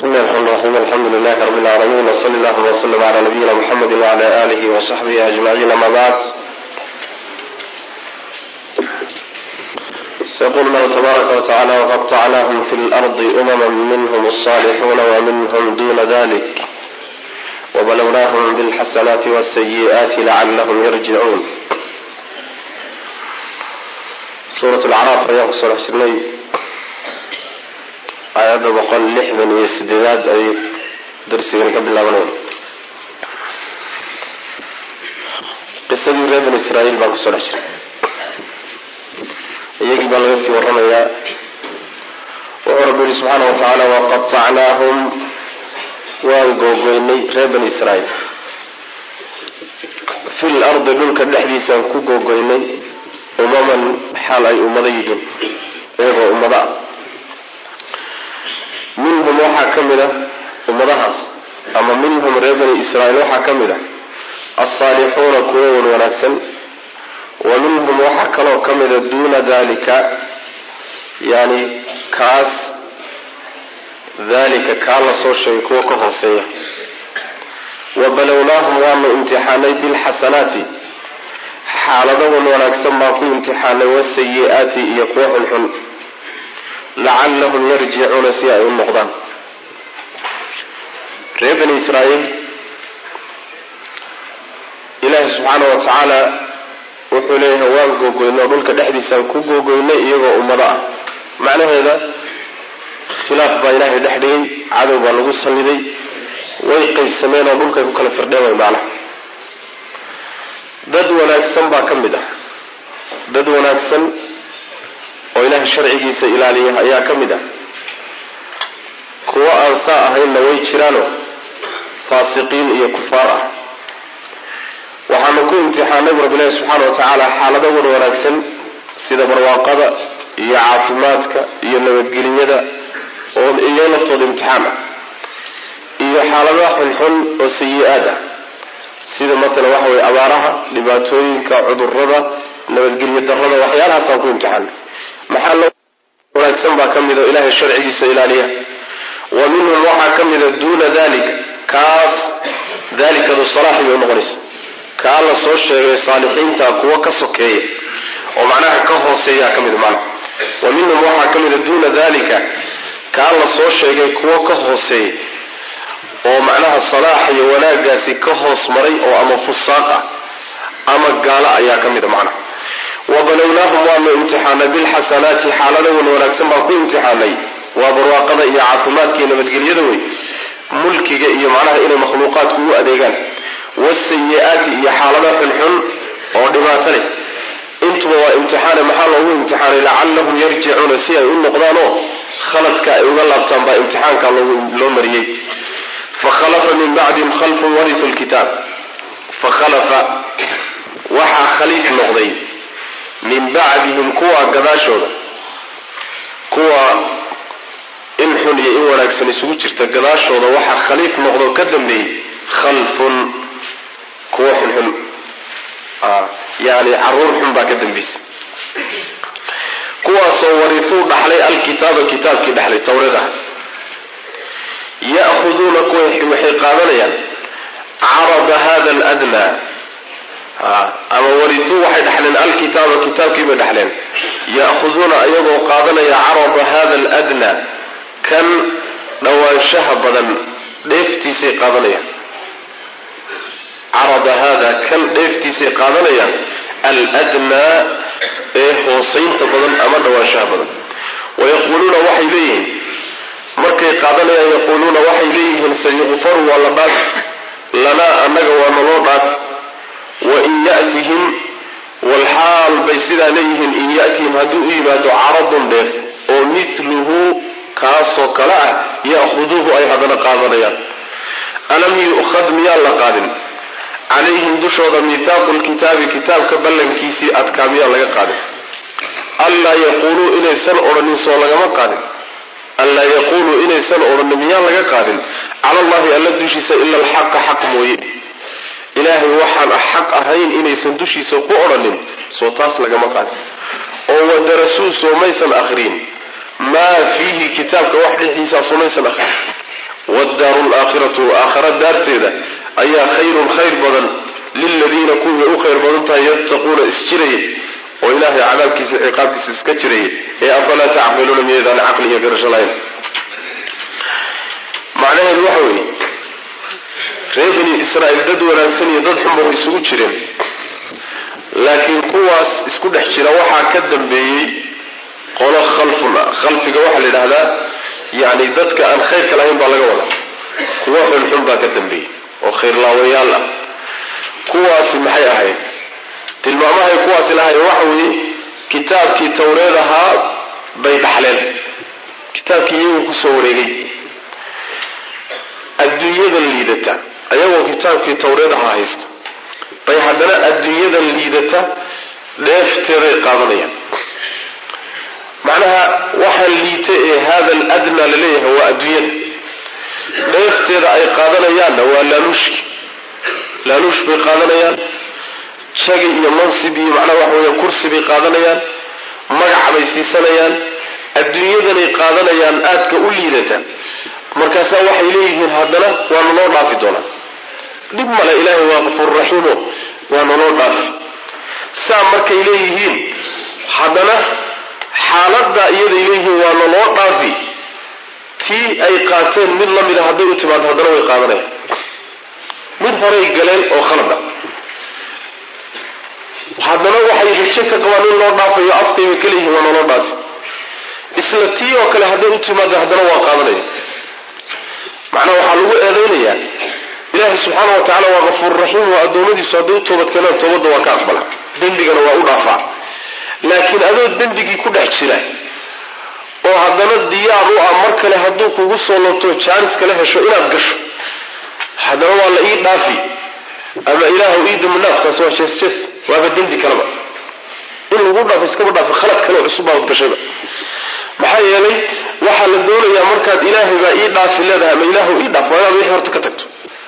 بسم الله الرحمن الرحيم الحمد لله رب العالمين وصلى الله وسلم على نبينا محمد وعلى آله وصحبه أجمعين أما بعد يقول الله تبارك وتعالى وقطعناهم في الأرض أمما منهم الصالحون ومنهم دون ذلك وبلوناهم بالحسنات والسيئات لعلهم يرجعون suurat lacraaf ayaan kusoo dhex jirnay aayadda boqol lixdan iyo sideedaad ay darsigani ka bilaabanaya qisadii reer bani israa'iil baan kusoo dhex jirnay iyagii baa laga sii warramayaa wuxuu rabbi yihi subxaana wa tacaala waqatacnaahum waan googoynay reer bani israa'iil fi l ardi dhulka dhexdiisaan ku googoynay umaman xaal ay ummado yihiin iyagoo ummado ah minhum waxaa ka mid a ummadahaas ama minhum reer bani israa'iil waxaa ka mid a alsaalixuuna kuwa wan wanaagsan wa minhum waxaa kaloo ka mida duuna dalika yani kaas dalika kaa la soo sheegay kuwa ka hooseeya wa balownaahum waanu imtixaanay bilxasanaati xaalado wan wanaagsan baan ku imtixaanay wasayi-aati iyo kuwa xunxun lacallahum yarjicuuna si ay u noqdaan reer bani israa'iil ilaahi subxaana wa tacaala wuxuu leeyahay waan googoynay oo dhulka dhexdiisaan ku googoynay iyagoo ummado ah macnaheeda khilaaf baa ilaahay dhex dhigay cadow baa lagu salliday way qaybsameen oo dhulkay ku kala firdheen way macnaha dad wanaagsan baa ka mid ah dad wanaagsan oo ilaah sharcigiisa ilaaliya ayaa ka mid ah kuwo aan saa ahaynna way jiraano faasiqiin iyo kufaar ah waxaanu ku imtixaanay bu rabbi ilaahi subxaana wa tacaala xaalado wan wanaagsan sida barwaaqada iyo caafimaadka iyo nabadgelyada oo iyo laftooda imtixaan ah iyo xaaladaha xunxun oo sayi-aad ah sida matalan waxa weye abaaraha dhibaatooyinka cudurada nabadgelyo darada waxyaalahaasaan ku imtixaanay maxaa loo wanaagsan baa ka mid oo ilaahay sharcigiisa ilaaliya wa minhum waxaa ka mida duuna dalik kaas dalikadu salaaxi bay unoqonaysa kaa la soo sheegay saalixiinta kuwa ka sokeeya oo macnaha ka hooseeyaa ka mid macnaha wa minhum waxaa ka mida duuna dalika kaa la soo sheegay kuwa ka hooseeya oo macnaha salaax iyo wanaagaasi ka hoos maray oo ama fusaaq ah ama gaalo ayaa ka mid a macnaha wa balownaahum waanu imtixaanay bilxasanaati xaalada wan wanaagsan baan ku imtixaanay waa barwaaqada iyo caafimaadka iyo nabadgelyada wey mulkiga iyo macnaha inay makhluuqaadku u adeegaan wasayi-aati iyo xaalada xunxun oo dhibaato leh intuba waa imtixaane maxaa loogu imtixaanay lacallahum yarjicuuna si ay u noqdaanoo khaladka ay uga laabtaan baa imtixaanka loo mariyey fakhalafa min bacdihim khalfun waritu lkitaab fakhalafa waxaa khaliif noqday min bacdihim kuwa gadaashooda kuwa in xun iyo in wanaagsan isugu jirta gadaashooda waxaa khaliif noqdo ka dambeeyey khalfun kuwa xunxun yani caruur xun baa ka dambaysa kuwaasoo warituu dhaxlay alkitaaba kitaabkii dhaxlay tawreed ah ya'huduuna waxay qaadanayaan carada hada aladnaa ama warituu waxay dhaxleen alkitaaba kitaabkii bay dhaxleen ya'huduuna ayagoo qaadanaya carada hada aladnaa kan dhawaanshaha badan dheeftiisay qaadanayaan carada hada kan dheeftiisay qaadanayaan aladnaa ee hoosaynta badan ama dhawaanshaha badan wayaquuluuna waxay leeyihiin markay qaadanayaan yaquuluuna waxay leeyihiin sayuqfaru waa la dhaaf lanaa annaga waa naloo dhaaf wain yatihim walxaal bay sidaa leeyihiin in yatihim hadduu u yimaado caradun dheef oo miluhu kaasoo kale ah ya'huduuhu ay haddana qaadanayaan alam yu'khad miyaan la qaadin calayhim dushooda mihaaqu lkitaabi kitaabka ballankiisii adkaa miyaan laga qaadin anlaa yaquuluu inaysan odhanin soo lagama qaadin anlaa yaquuluu inaysan odhanin miyaan laga qaadin cala allahi alla dushiisa ila alxaqa xaq mooye ilaahay waxaan xaq ahayn inaysan dushiisa ku odhanin soo taas lagama qaadin oo wadarasuu soo maysan akhriin maa fiihi kitaabka wax dhexdiisaa sumaysan akhrin waddaaru laakhiratu aakhara daarteeda ayaa khayrun khayr badan liladiina kuwii u khayr badan tahay yattaquuna isjiraya oo ilaahay cadaabkiisa ciqaabtiisa iska jiraya ee afalaa tacqiluuna miyaydaan caqli iyo garasho lahayn macnaheedu waxa weeye reer bani israa'iil dad wanaagsan iyo dad xunba way isugu jireen laakiin kuwaas isku dhex jira waxaa ka dambeeyey qolo khalfun ah khalfiga waxaa la yidhaahdaa yacni dadka aan khayrka lahayn baa laga wadaa kuwo xunxun baa ka dambeeyey oo khayrlaawayaal ah kuwaasi maxay ahayd tilmaamahay kuwaasi lahayn waxa weeye kitaabkii tawreed ahaa bay dhaxleen kitaabkii iyagu kusoo wareegay adduunyadan liidata ayagoo kitaabkii tawreed ahaa haysta bay haddana adduunyadan liidata dheefteeday qaadanayaan macnaha waxaan liita ee hada aladna la leeyahay waa adduunyada dheefteeda ay qaadanayaanna waa laaluushki laaluush bay qaadanayaan jagi iyo mansib iyo macnaha waxa weeya kursi bay qaadanayaan magac bay siisanayaan adduunyadanay qaadanayaan aadka u liidata markaasaa waxay leeyihiin haddana waa naloo dhaafi doonaa dhib male ilaahay waa qafuurraxiimo waa naloo dhaafi saa markay leeyihiin haddana xaaladdaa iyaday leeyihiin waa naloo dhaafi tii ay qaateen mid la mida hadday u timaado haddana way qaadanayaan mid horay galeen oo khalada haddana waxay rajo ka qabaan in loo dhaafayo afkaybay ka leeyihiin waa naloo dhaafi isla tii oo kale hadday u timaado haddana waa qaadanaya macnaha waxaa lagu eedaynayaa ilaahay subxaana wa tacala waa kafuur raxiim oo addoommadiisu hadday u toobad keenaan toobadda waa ka aqbala dembigana waa u dhaafaa laakiin adoo dembigii ku dhex jira oo haddana diyaar u ah mar kale hadduu kugu soo loobto jaanis kala hesho inaad gasho haddana waa la ii dhaafi ama ilaahu ii dambi dhaaf taas waa jees jees waaba dembi kaleba in lagu dhaafo iskaba dhaafo khalad kale oo cusub baad gashayba maxaa yeelay waxaa la doonayaa markaad ilaahay baa ii dhaafi leedahay ama ilaahu ii dhaaf waa inaad wixii horta ka tagto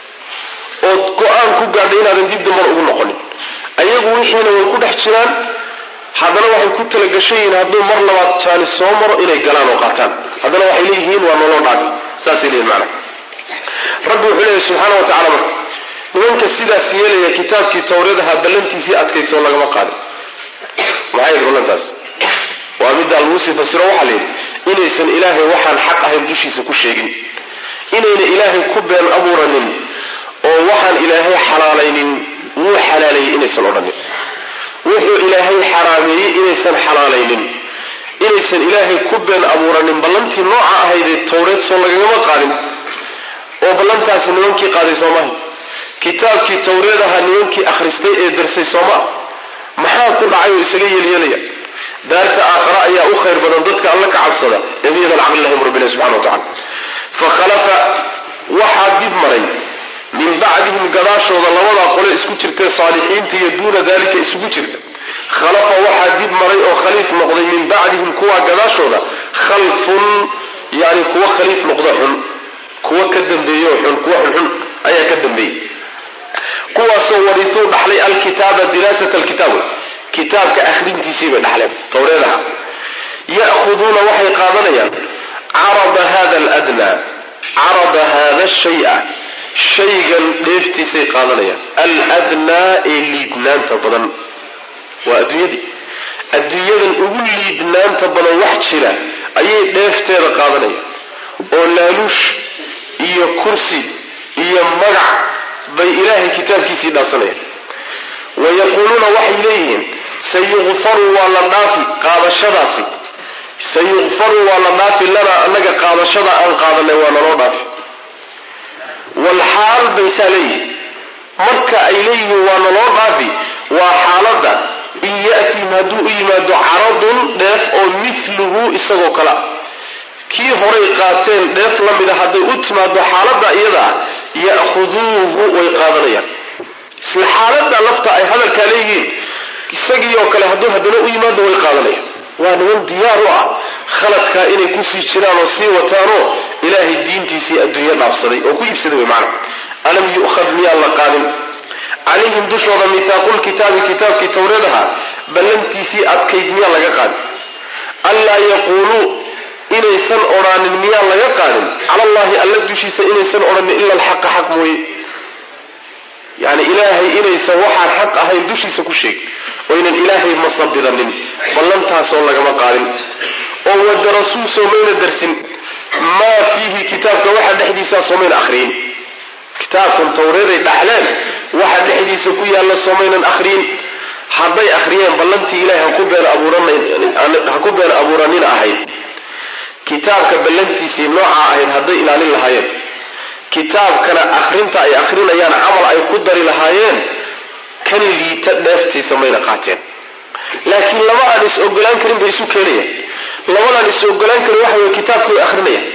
ood go-aan ku gaadhay inaadan dib damban ugu noqonin ayagu wixiina way ku dhex jiraan haddana waxay ku talagashan yihiin hadduu mar labaad jaanis soo maro inay galaan oo qaataan haddana waxay leeyihiin waa noloo dhaafi saasay leeyihin macna rabbi wuxuu leeyahy subxaana wa tacala marka nimanka sidaas yeelaya kitaabkii tawreedaha ballantiisii adkaysoo lagama qaadin maxay yidhi ballantaas waa middaa lagu sii fasiro waxaa layidhi inaysan ilaahay waxaan xaq ahayn dushiisa ku sheegin inayna ilaahay ku been abuuranin oo waxaan ilaahay xalaalaynin wuu xalaaleeyey inaysan odhanin wuxuu ilaahay xaraameeyey inaysan xalaalaynin inaysan ilaahay ku been abuuranin ballantii nooca ahaydee tawreed soo lagagama qaadin oo ballantaasi nimankii qaaday soomaha kitaabkii tawreed ahaa nimankii akhristay ee darsay sooma maxaa ku dhacay oo isaga yeelyeelaya daarta aakhara ayaa u khayr badan dadka alla ka cabsada ee miyadan caqli lahum rabbina subxana wa tacala fa khalafa waxaa dib maray min bacdihim gadaashooda labadaa qole isku jirtee saalixiinta iyo duuna dalika isugu jirta khalafa waxaa dib maray oo khaliif noqday min bacdihim kuwaa gadaashooda khalfun yani kuwa khaliif noqda xun kuwa ka dambeeyo xun kuwa xunxun ayaa ka dambeeyey kuwaasoo wariisuu dhaxlay alkitaaba diraasat alkitaab kitaabka akhrintiisii bay dhaxleen tawreedaha ya'khuduuna waxay qaadanayaan carada hada aladnaa carada hada shaya shaygan dheeftiisay qaadanayaan aladnaa ee liidnaanta badan waa adduunyadii adduunyadan ugu liidnaanta badan wax jira ayay dheefteeda qaadanayaan oo laaluush iyo kursi iyo magac bay ilaahay kitaabkiisii dhaafsanayaan wayaquuluuna waxay leeyihiin sayukfaru waa la dhaafi qaadashadaasi sayukfaru waa la dhaafi lanaa annaga qaadashada aan qaadanay waa naloo dhaafi walxaal baysaa leeyihin marka ay leeyihiin waa naloo dhaafi waa xaaladda in ya'tihim hadduu u yimaado caradun dheef oo miluhu isagoo kale ah kii horay qaateen dheef la mida hadday u timaado xaaladda iyada ah ya'khuduuhu way qaadanayaan isla xaaladda lafta ay hadalkaa leeyihiin isagii oo kale hadduu haddana u yimaado way qaadanayaan waa niman diyaar u ah khaladkaa inay kusii jiraan oo sii wataanoo ilaahay diintiisii adduunyo dhaafsaday oo ku iibsaday wey macna alam yu'khad miyaan la qaadin calayhim dushooda mihaaqulkitaabi kitaabkii tawreedaha ballantiisii adkayd miyaan laga qaadin anlaa yaquuluu inaysan odhaanin miyaan laga qaadin cala allahi alla dushiisa inaysan odhanin ila alxaqa xaq mooye yani ilaahay inaysan waxaan xaq ahayn dushiisa ku sheeg oo ynan ilaahay masabidanin ballantaasoo lagama qaadin oo wadarasuu soomayna darsin maa fiihi kitaabka waxa dhexdiisaa soomayna akhriyin kitaabkan tawreeday dhaxleen waxa dhexdiisa ku yaalla soomaynan akhriyin hadday akhriyeen ballantii ilahay haku been abuurha ku been abuuranina ahayd kitaabka ballantiisii nooca ahayd hadday ilaalin lahaayeen kitaabkana akhrinta ay akhrinayaan camal ay ku dari lahaayeen kan liita dheeftiisa mayna qaateen laakiin laba aan is ogolaan karin bay isu keenayaan labadaan is ogolaan karin waxa wey kitaabka way akhrinayaan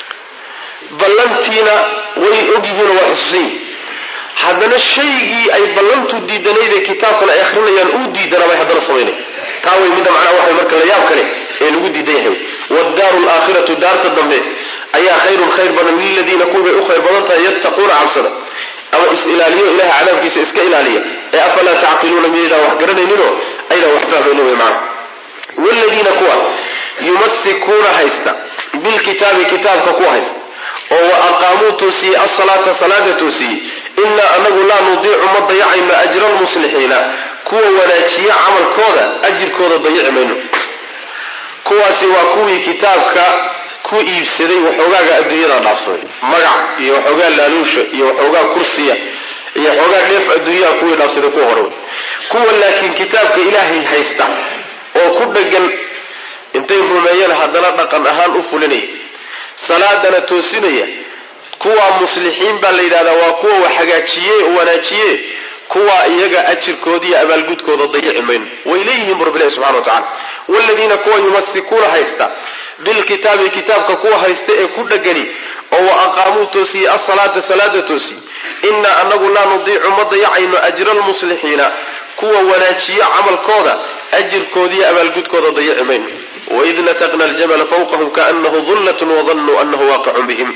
ballantiina way ogyihiinoo waa xusuusan yihin haddana shaygii ay ballantu diidanaydee kitaabkan ay akhrinayaan uu diidanaa bay haddana samaynaya taa way midda macnaha waxa marka la yaab kale ee lagu diidan yahay waddaaru alaakhiratu daarta dambe ayaa khayrun khayr badan liladiina kuwibay u khayr badan tahay yattaquuna cabsada ama is-ilaaliyo ilaha cadaabkiisa iska ilaaliya ee afalaa tacqiluuna miyaydaan wax garanayninoo aydaan wax fahmaynin wey macna wladiina kuwa yumasikuuna haysta bilkitaabi kitaabka kuwa haysta oo wa aqaamuu toosiyey asalaata salaada toosiyey inaa anagu laa nudiicu ma dayacayno ajra almuslixiina kuwa wanaajiya camalkooda ajirkooda dayici mayno kuwaasi waa kuwii kitaabka ku iibsaday waxoogaaga adduunyada dhaafsaday magac iyo waxoogaa laaluusha iyo waxoogaa kursiya iyo waxoogaa dheef adduunyaha kuwii dhaafsaday kuwa hore kuwa laakiin kitaabka ilaahay haysta oo ku dhegan intay rumeeyeen haddana dhaqan ahaan u fulinaya salaadana toosinaya kuwa muslixiin baa la yidhahdaa waa kuwa wax hagaajiye oo wanaajiye kuwa iyaga ajirkooda iyo abaalgudkooda dayici mayno way leeyihiin bu rabbilahi subxana wa tacala waaladiina kuwa yumasikuuna haysta bilkitaabi kitaabka kuwa haysta ee ku dhegani oo wa aqaamuu toosiyey asalaata salaada toosiye inaa anagu laa nudiicu ma dayacayno ajra almuslixiina kuwa wanaajiyo camalkooda ajirkoodiiyo abaalgudkooda dayici mayno waid nataqna aljabala fawqahum kaanahu dullatun wadanuu anahu waaqicun bihim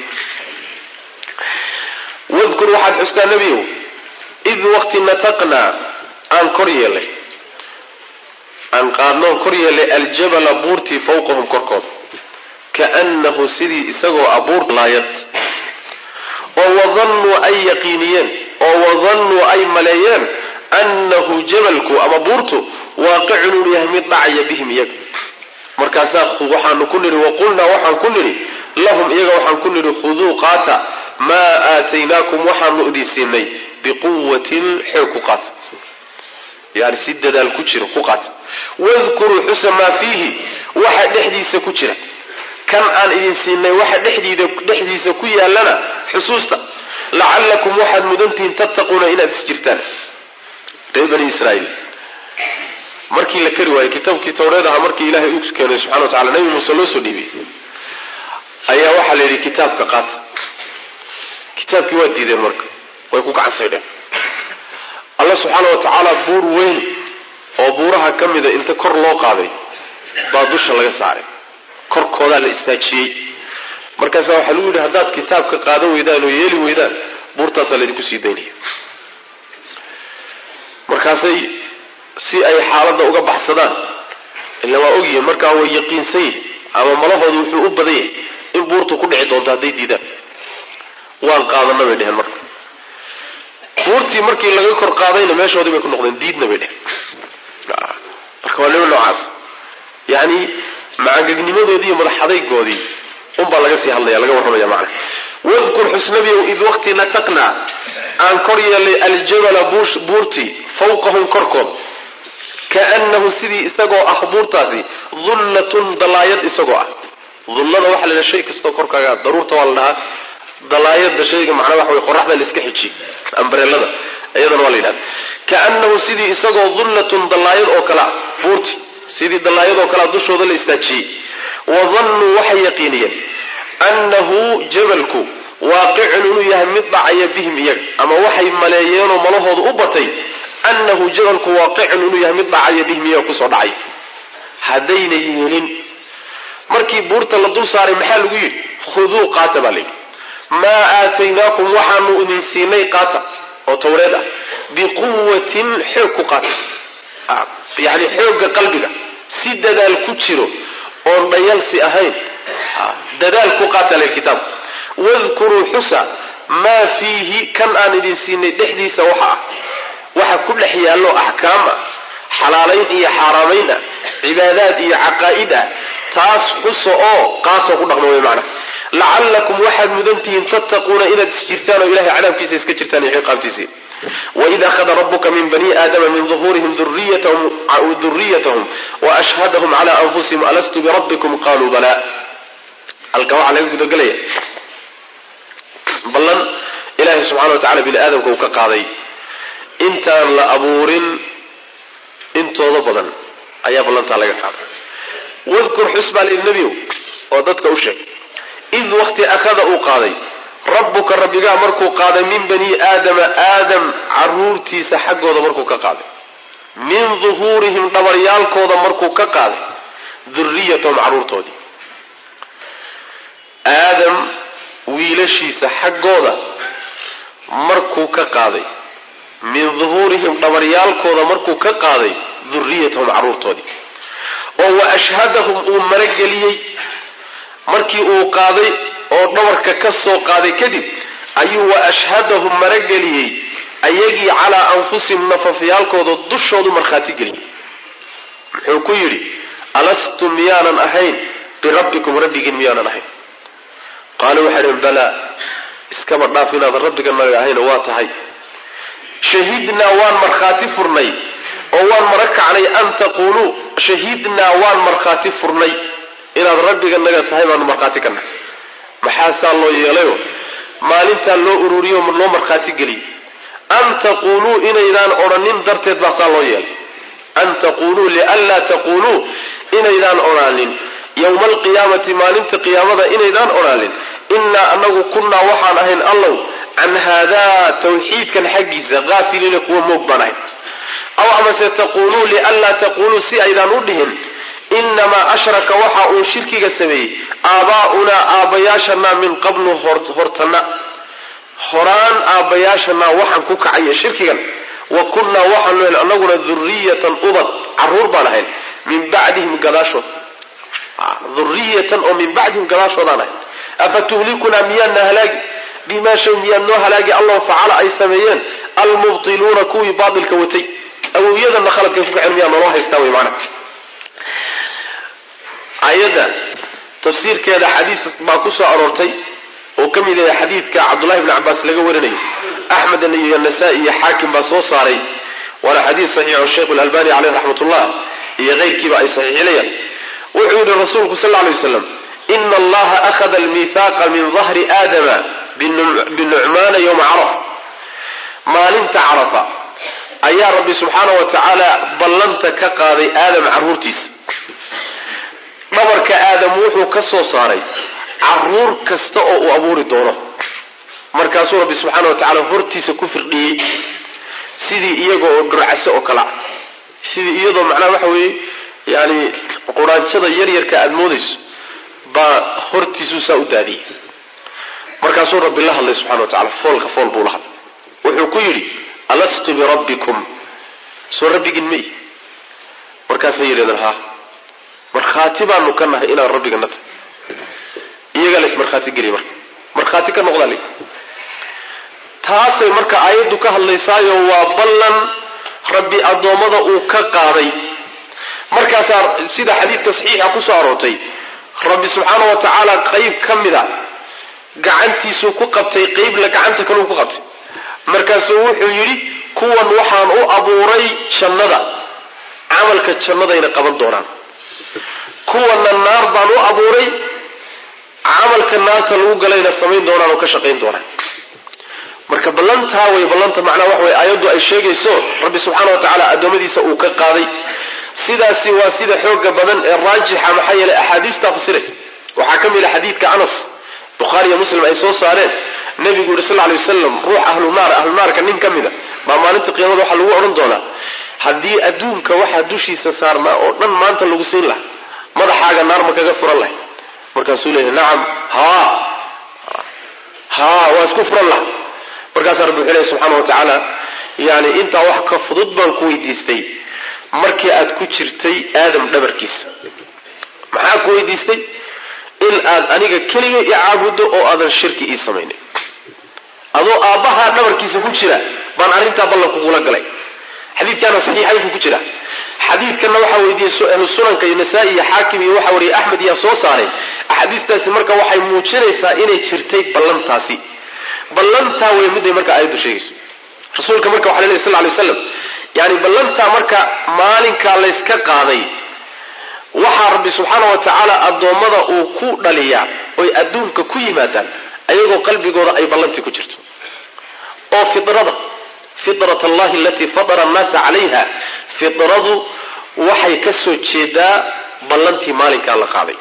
wadkur waxaad xustaa nebiyow id waqti nataqnaa aan kor yeelay aan qaadnoon kor yeelay aljabala buurtii fawqahum korkooda kaannahu sidii isagoo abuur laayad oo wadannuu ay yaqiiniyeen oo wadannuu ay maleeyeen annahu jabalku ama buurtu waaqicun uu yahay mid dhacaya bihim iyaga markaasaa waxaanu ku nidhi waqulnaa waxaan ku nidhi lahum iyaga waxaan ku nidhi khuduu qaata maa aataynaakum waxaanu idin siinay biquwatin xoog ku qaata yani si dadaal ku jira ku qaata wadkuruu xusa maa fiihi waxa dhexdiisa ku jira kan aan idin siinay waxa dhexdiida dhexdiisa ku yaallana xusuusta lacallakum waxaad mudantihiin tattaquuna inaad is jirtaan reer bani israaiil markii la kari waayey kitaabkii tawreed ahaa markii ilaahay u keenay subxana wa tacala nabi muuse loo soo dhiibiyey ayaa waxaa la yidhi kitaabka qaata kitaabkii waa diideen marka way ku gacansaydheen alla subxaana wa tacaala buur weyn oo buuraha ka mida inta kor loo qaaday baa dusha laga saaray korkoodaa la istaajiyey markaasaa waxaa lagu yidhi haddaad kitaabka qaadan weydaan oo yeeli weydaan buurtaasaa laydinku sii daynaya markaasay si ay xaaladda uga baxsadaan ila waa ogyihiin markaa way yaqiinsan yihin ama malahoodu wuxuu u badan yahay in buurtu ku dhici doonto hadday diidaan waan qaadana bay dheheen marka buurtii markii laga kor qaadayna meeshoodii bay ku noqdeen diidna bay dheheen marka waa nimo noocaas yacni macangegnimadoodii iyo madaxadaygoodii unbaa laga sii hadlaya laga warramaya macna wadkur xusnabiyow id waqti nataqnaa aan kor yeelay aljabala buurtii fawqahum korkooda kaannahu sidii isagoo ah buurtaasi dullatun dalaayad isagoo ah dullada waxaa la dhaha shay kastoo korkaaga daruurta waa la dhahaa dalaayada shayga macnaa waxa wey qoraxda la iska xiji ambrelada iyadana waa la yidhahda kaannahu sidii isagoo dullatun dalaayad oo kalea buurti sidii dalaayad oo kalea dushooda la istaajiyey wadannuu waxay yaqiiniyeen annahu jabalku waaqicun inuu yahay mid dhacaya bihim iyaga ama waxay maleeyeenoo malahooda u batay annahu jabalku waaqicun inuu yahay mid dhacaya bihim iyaga kusoo dhacay haddayna yeelin markii buurta la dul saaray maxaa lagu yidhi khuduu qaata baa layidhi maa aataynaakum waxaanu idin siinay qaata oo tawreed ah biquwatin xoog ku qaata yani xoogga qalbiga si dadaal ku jiro oon dhayalsi ahayn dadaal ku qaata leh kitaab wadkuruu xusa maa fiihi kan aan idin siinay dhexdiisa waxa ah waxa ku dhex yaallo axkaam ah xalaalayn iyo xaaraamayn ah cibaadaad iyo caqaa'id ah taas xusa oo qaatoo ku dhaqma wey macna lacallakum waxaad mudantihiin tattaquuna inaad isjirtaan oo ilahay cadaabkiisa iska jirtaan iyo ciqaabtiisii waid akhada rabuka min bani aadama min duhuurihim duriyatahum waashhadahum cala anfusihim alastu birabbikum qaluu bala halkan waxaa laga gudagelaya ballan ilaahay subxana wa tacala bini aadamka uu ka qaaday intaan la abuurin intooda badan ayaa ballantaa laga qaaday wadkur xus baa layidhi nebiyow oo dadka u sheeg id waqti akhada uu qaaday rabbuka rabbigaa markuu qaaday min bani aadama aadam caruurtiisa xaggooda markuu ka qaaday min duhuurihim dhabaryaalkooda markuu ka qaaday duriyatahum carruurtoodii aadam wiilashiisa xaggooda markuu ka qaaday min duhuurihim dhabaryaalkooda markuu ka qaaday duriyatahum carruurtoodii oo wa ashhadahum uu marageliyey markii uu qaaday oo dhabarka ka soo qaaday kadib ayuu wa ashhadahum marageliyey ayagii calaa anfusihim nafafyaalkooda dushoodu markhaati geliyey muxuu ku yidhi alastu miyaanan ahayn birabbikum rabbigiin miyaanan ahayn qaaluu waxay dhhen balaa iskaba dhaaf inaadan rabbiga naga ahayno waa tahay shahidnaa waan markhaati furnay oo waan mara kacnay an taquuluu shahidnaa waan markhaati furnay inaad rabbiga naga tahay baanu markhaati ka nahay maxaasaa loo yeelayo maalintaa loo ururiyo loo markhaati geliyey an taquuluu inaydaan odhanin darteed baa saa loo yeelay an taquuluu lianlaa taquuluu inaydaan odhaanin yowma alqiyaamati maalinta qiyaamada inaydaan odhaanin innaa anagu kunnaa waxaan ahayn allow can haadaa tawxiidkan xaggiisa haafiliina kuwa moog baan ahayn aw amase taquuluu lianlaa taquuluu si aydaan u dhihin inamaa ashraka waxa uu shirkiga sameeyey aabaa'unaa aabbayaashanaa min qablu hortana horaan aabbayaashanaa waxaan ku kacaya shirkigan wa kunnaa waxaanu hel anaguna duriyatan ubad caruur baan ahayn min bacdihim gadaashood duriyatan oo min bacdihim gadaashoodaan ahayn afa tuhlikunaa miyaadna halaagi bimaa shay miyaad noo halaagi allahu facala ay sameeyeen almubtiluuna kuwii baatilka watay awowyadana khaladkay ku kaceen miyaa naloo haystaa wey maana ayadda tafsiirkeeda xadiis baa ku soo aroortay oo ka mid yahay xadiidka cabdullahi bni cabaas laga warinayo axmed iyo nasaa-i iyo xaakim baa soo saaray waana xadiis saxiixo sheikhu lalbani caleyh raxmatullah iyo keyrkiiba ay saxiixinayaan wuxuu yidhi rasuulku sal lay waslam ina allaha akhada almihaaqa min dahri aadama binucmaana yowma carafa maalinta carafa ayaa rabbi subxaana wa tacaala ballanta ka qaaday aadam carruurtiisa dhabarka aadam wuxuu ka soo saaray caruur kasta oo uu abuuri doono markaasuu rabbi subxaana wa tacaala hortiisa ku firdhiyey sidii iyaga oo dhurcaso oo kala sidii iyadoo macnaha waxa weeye yani quraanjada yaryarka aada moodayso baa hortiisuu saa u daadiyey markaasuu rabbi la hadlay subxana wa tacala foolka fool buu la hadlay wuxuu ku yidhi alastu birabbikum soo rabbigin ma ihi markaasay yidhahdeen haa markhaati baanu ka nahay inaan rabbigana tahay iyagaa la ismarkhaati geliya marka markhaati ka noqdaa li taasay marka aayaddu ka hadlaysaayo waa ballan rabbi addoommada uu ka qaaday markaasaa sida xadiidka saxiixa ku soo aroortay rabbi subxaana wa tacaala qayb ka mida gacantiisuu ku qabtay qeybla gacanta kaleu ku qabtay markaasuu wuxuu yidhi kuwan waxaan u abuuray jannada camalka jannadayna qaban doonaan kuwana naar baan u abuuray camalka naarta lagu galayna samayn doonaan oo ka shaqayn doonaan marka ballantaa way ballanta macnaa waxa way aayaddu ay sheegayso rabbi subxaana wa tacaala addoommadiisa uu ka qaaday sidaasi waa sida xooga badan ee raajixa maxaa yeelay axaadiistaa fasiraysa waxaa ka mid a xadiidka anas bukhaari iyo muslim ay soo saareen nebigu yuri sal ly wasalam ruux ahlu naar ahlu naarka nin ka mida baa maalinta qiyaamada waxaa lagu odhan doonaa haddii adduunka waxaa dushiisa saarnaa oo dhan maanta lagu siin lahaa madaxaaga naar ma kaga furan lahay markaasuu leeyahy nacam haa haa waa isku furan laha markaasaa rabbi wuxuu leeyahy subxaana wa tacaala yani intaa wax ka fudud baan ku weydiistay markii aad ku jirtay aadam dhabarkiisa maxaa ku weydiistay in aad aniga keliga i caabuddo oo aadan shirki ii samaynin adoo aabbahaa dhabarkiisa ku jira baan arrintaa ballan kugula galay xadiidkaana saxiixaynku ku jira xadiidkanna waxaa weydiiyey ahlu sunanka iyo nasaa-i iyo xaakim iyo waxaa wariyey axmed yaa soo saaray axaadiistaasi marka waxay muujinaysaa inay jirtay ballantaasi ballantaa wey miday marka aayaddu sheegayso rasuulka marka waxa ley sal lay slam yani ballantaa marka maalinkaa layska qaaday waxaa rabbi subxaana wa tacaala addoommada uu ku dhaliyaa oy adduunka ku yimaadaan ayagoo qalbigooda ay ballantii ku jirto oo fidrada fitrat allahi alatii fatara annaasa calayha fidradu waxay ka soo jeedaa ballantii maalinkaa la qaaday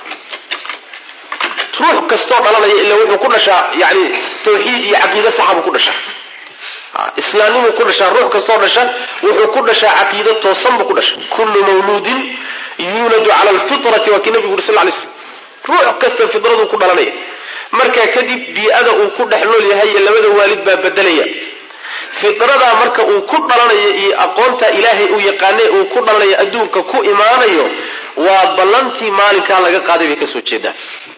ruux kastoo dhalanaya ila wuxuu ku dhashaa yani tawxiid iyo caqiide saxa buu ku dhashaa islaamnimuu ku dhashaa ruux kastoo dhasha wuxuu ku dhashaa caqiide toosan buu ku dhasha kullu mawluudin yuuladu cala alfitrati waa kii nabigu uri sal lay slam ruux kasta fidraduu ku dhalanaya markaa kadib bii-ada uu ku dhex nool yahay iyo labada waalid baa bedelaya fidradaa marka uu ku dhalanayo iyo aqoonta ilaahay uu yaqaane uu ku dhalanayo adduunka ku imaanayo waa ballantii maalinkaa laga qaaday bay kasoo jeedaan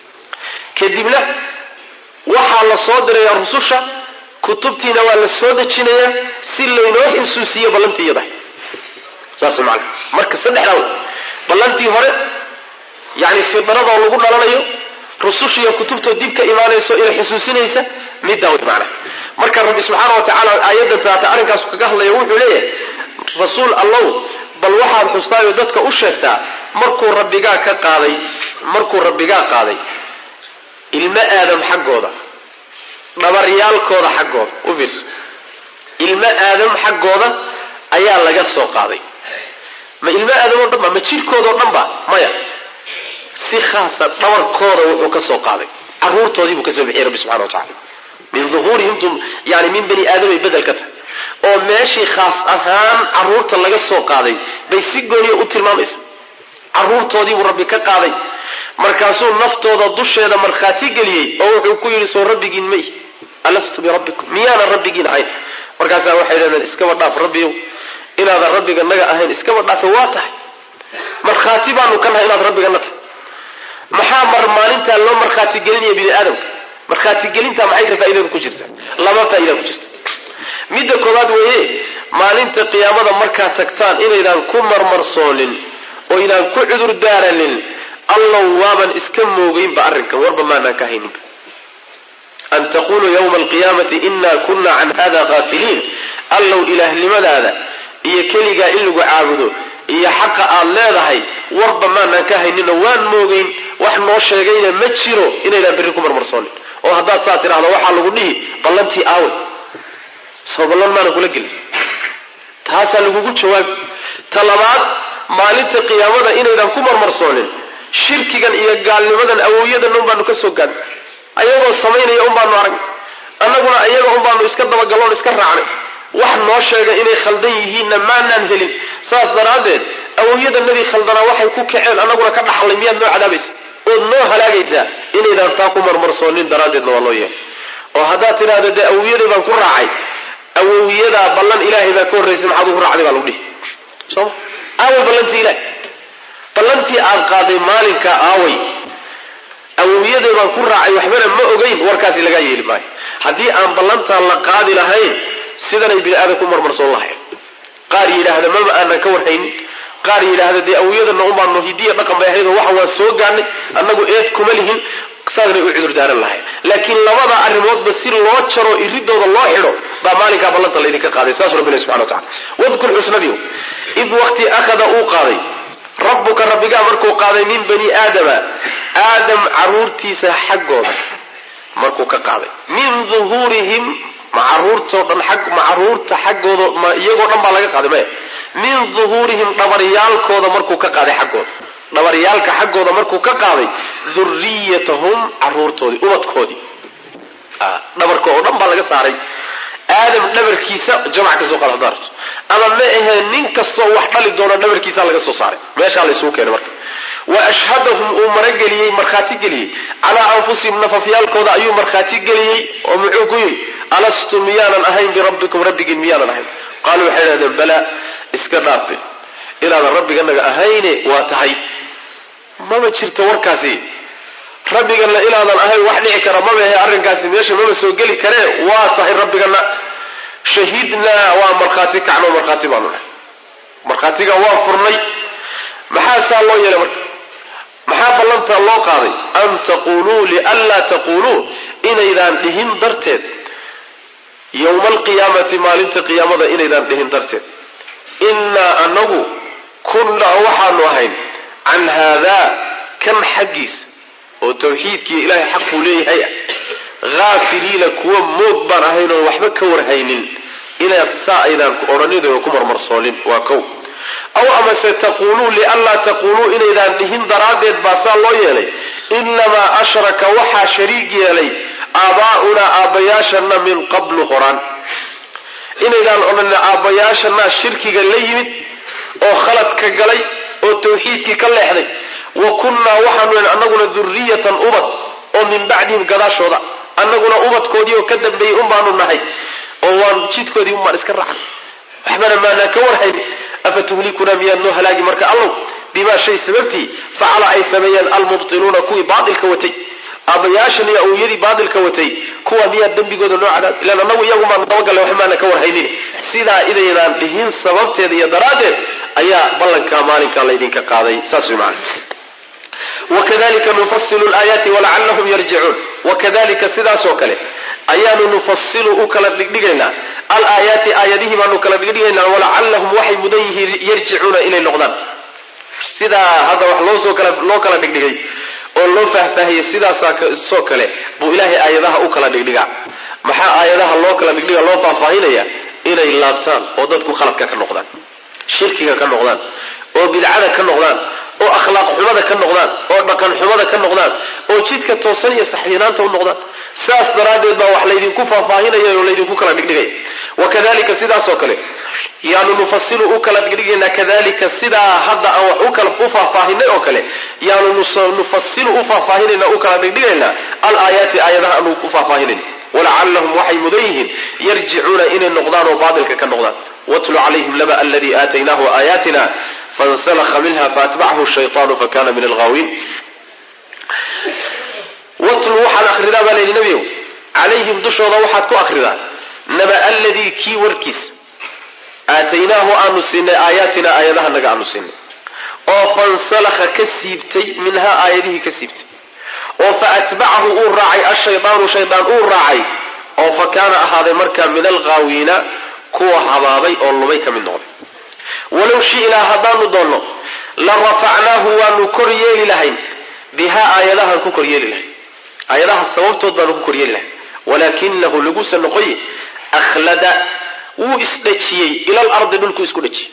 kadibna waxaa la soo diraya rususha kutubtiina waa la soo dejinayaa si laynoo xusuusiyo ballantii iyada saas man marka saddexdaa wey ballantii hore yani fidradoo lagu dhalanayo rusushiiyo kutubtoo dib ka imaanayso inay xusuusinaysa middaa wey macna marka rabbi subxaana wa tacaala aayaddan taata arrinkaasu kaga hadlaya wuxuu leeyahay rasuul allow bal waxaad xustaayoo dadka u sheegtaa markuu rabbigaa ka qaaday markuu rabbigaa qaaday ilmo aadam xaggooda dhabaryaalkooda xaggooda u fiirso ilmo aadam xaggooda ayaa laga soo qaaday ma ilmo aadam oo dhan ba ma jirhkoodao dhan ba maya si khaasa dhabarkooda wuxuu ka soo qaaday caruurtoodii buu ka soo bixiyey rabbi subxana wa tacala min uhuurihim yani min bani aadamay bedel ka tahay oo meeshii khaas ahaan caruurta laga soo qaaday bay si gooniya u tilmaamaysa caruurtoodii buu rabbi ka qaaday markaasuu naftooda dusheeda markhaati geliyey oo wuxuu ku yidhi soo rabbigiin may alastu birabbikum miyaanan rabbigiin ahayn markaasaa waxay leedeen iskaba dhaaf rabbiyow inaadan rabbiga naga ahayn iskaba dhaafe waa tahay markhaati baanu ka nahay inaad rabbigana tahay maxaa mar maalintaa loo markhaati gelinaya bini aadamka markhaatigelinta maxay ka faaidadu ku jirta laba faaida ku jirta midda koowaad weeye maalinta qiyaamada markaad tagtaan inaydaan ku marmarsoonin oo ydaan ku cudur daaranin allow waaban iska moogeynba arrinkan warba maanaan ka hayninba an taquluu ywma alqiyaamati ina kuna can hada haafiliin allow ilaahnimadaada iyo keligaa in lagu caabudo iyo xaqa aad leedahay warba maanaan ka hayninoo waan moogeyn wax noo sheegayna ma jiro inaydaan berri ku marmarsoonin oo haddaad saa tidhahdo waxaa lagu dhihi ballantii aawe soo ballan maana kula gelin taasaa lagugu jawaabi ta labaad maalinta qiyaamada inaydaan ku marmarsoonin shirkigan iyo gaalnimadan awowyadan un baanu ka soo gaadnay ayagoo samaynaya un baanu arag annaguna ayaga un baanu iska dabagalloon iska raacnay wax noo sheega inay khaldan yihiinna maanaan helin saas daraaddeed awowyadanadii khaldanaa waxay ku kaceen annaguna ka dhaxlay miyaad noo cadaabaysa ood noo halaagaysaa inaydaan taa ku marmarsoonin daraaddeedna waa loo yeelay oo haddaad tidhaahdo dee awowyaday baan ku raacay awowyadaa ballan ilaahay baa ka horraysay maxaad ugu raacday baa lagu dhihi soma aaway ballantii ilahay ballantii aad qaaday maalinka aaway awowyaday baan ku raacay waxbana ma ogeyn warkaasi lagaa yeeli maayo haddii aan ballantaa la qaadi lahayn sidanay bini aadan ku marmarsoon lahayn qaar yidhaahda maba aanan ka warhaynin qaar yidhaahda dee awowyadana unbaanu hidiya dhaqan bay ahayd oo waxa waan soo gaadnay annagu eed kuma lihin saasnay u cudur daaran lahayn laakiin labada arrimoodba si loo jaro iridooda loo xidho baa maalinkaa ballanta laydinka qaaday saasuu rabbi ilahi subxana wa tacala wadkur xusnadiyo id waqti akhada uu qaaday rabbuka rabbigaa markuu qaaday min bani aadama aadam caruurtiisa xaggooda markuu ka qaaday min duhuurihim ma caruurtoo dhan ma caruurta xaggooda ma iyagoo dhan baa laga qaaday maya min duhuurihim dhabaryaalkooda markuu ka qaaday xaggooda dhabaryaalka xaggooda markuu ka qaaday duriyatahum caruurtoodii ubadkoodii dhabarka oo dhan baa laga saaray aadam dhabarkiisa jamac kasoo qaad haddaa rabto ama ma ahee nin kastoo wax dhali doona dhabarkiisa laga soo saaray meeshaa laysugu keenay marka wa ashhadahum uu marageliyey markhaati geliyey calaa anfusihim nafafyaalkooda ayuu markhaati geliyey oo muxuu ku yidhi alastu miyaanan ahayn birabbikum rabbigiin miyaanan ahayn qaaluu waxay dhahdeen balaa iska dhaafe inaadan rabbiganaga ahayne waa tahay mama jirto warkaasi rabbigana inaadan ahayn wax dhici kara mabahe arrinkaasi meesha maba soo geli karee waa tahay rabbigana shahidnaa waa markhaati kacno markhaati baanu nahay markhaatiga waa furnay maxaa saa loo yeelay marka maxaa ballantaa loo qaaday an taquluu lianlaa taquluu inaydaan dhihin darteed yowma alqiyaamati maalinta qiyaamada inaydaan dhihin darteed innaa anagu kunnaa waxaanu ahayn can haadaa kan xaggiisa oo tawxiidkii ilaahay xaquu leeyahay ah haafiliina kuwa moog baan ahayn oon waxba ka warhaynin inaad saa aydaan odhanin oo ku marmarsoonin waa kow aw amase taquuluu lianlaa taquuluu inaydaan dhihin daraaddeed baa saa loo yeelay inamaa ashraka waxaa shariig yeelay aabaa'unaa aabbayaashana min qablu horaan inaydaan odhanin aabbayaashanaa shirkiga la yimid oo khaladka galay oo tawxiidkii ka leexday wa kunnaa waxaanu annaguna duriyatan ubad oo min bacdihim gadaashooda annaguna ubadkoodii oo ka dambeeyey un baanu nahay oo waan jidkoodii un baan iska raacnay waxbana maanaan ka warhayn afa tuhlikunaa miyaad noo halaagi marka allow bimaa shay sababtii facala ay sameeyeen almubtiluuna kuwii baatilka watay aabbayaashan iyo awowyadii baatilka watay kuwa miyaa dembigooda noo cadaab ilaan annagu iyagumaan dabagalle wax maana ka warhaynin sidaa inaydaan dhihin sababteeda iyo daraaddeed ayaa ballankaa maalinkaa laydinka qaaday saas way macana wakadalika nufasilu laayaati walacallahum yarjicuun wakadalika sidaasoo kale ayaanu nufasilu u kala dhigdhigaynaa alaayaati aayadihii baanu kala dhigdhigaynaa walacallahum waxay mudan yihiin yarjicuuna inay noqdaan sidaa hadda wax loosoo kala loo kala dhigdhigay oo loo faahfaahiyey sidaasoo kale buu ilaahay aayadaha u kala dhigdhigaa maxaa aayadaha loo kala dhigdhiga loo faahfaahinaya inay laabtaan oo dadku khaladka ka noqdaan shirkiga ka noqdaan oo bidcada ka noqdaan oo akhlaaq xumada ka noqdaan oo dhaqan xumada ka noqdaan oo jidka toosan iyo saxyanaanta u noqdaan saas daraaddeed baa wax laydinku faahfaahinaya oo laydinku kala dhigdhigaya wakadalika sidaasoo kale yaanu nufasilu u kala dhigdhigaynaa kadalika sidaa hadda aan wax ukala u faahfaahinay oo kale yaanu nufasilu u faahfaahinayna u kala dhigdhigaynaa alaayaati aayadaha aanu u faahfaahinayna walacallahum waxay mudan yihiin yarjicuuna inay noqdaan oo baatilka ka noqdaan watlu calayhim laba aladii aataynaahu aayaatina fansalakha minha faatbacahu shayطaanu fakana min alghaawiin watlu waxaad akhridaa baa layidhi nebiyow calayhim dushooda waxaad ku akhridaa naba aladii kii warkiis aataynaahu aanu siinay aayaatina aayadahanaga aanu siinay oo fansalakha ka siibtay minhaa aayadihii ka siibtay oo fa atbacahu uu raacay ashaydaanu shaydaan uu raacay oo fa kaana ahaaday markaa min alghaawiina kuwa habaabay oo lumay ka mid noqday walow shi'naa haddaanu doonno la rafacnaahu waanu kor yeeli lahayn bihaa aayadahaan ku kor yeeli lahayn aayadaha sababtood baanu ku kor yeeli lahayn walaakinahu lagusa noqoye akhlada wuu isdhajiyey ilal ardi dhulku isku dhajiyey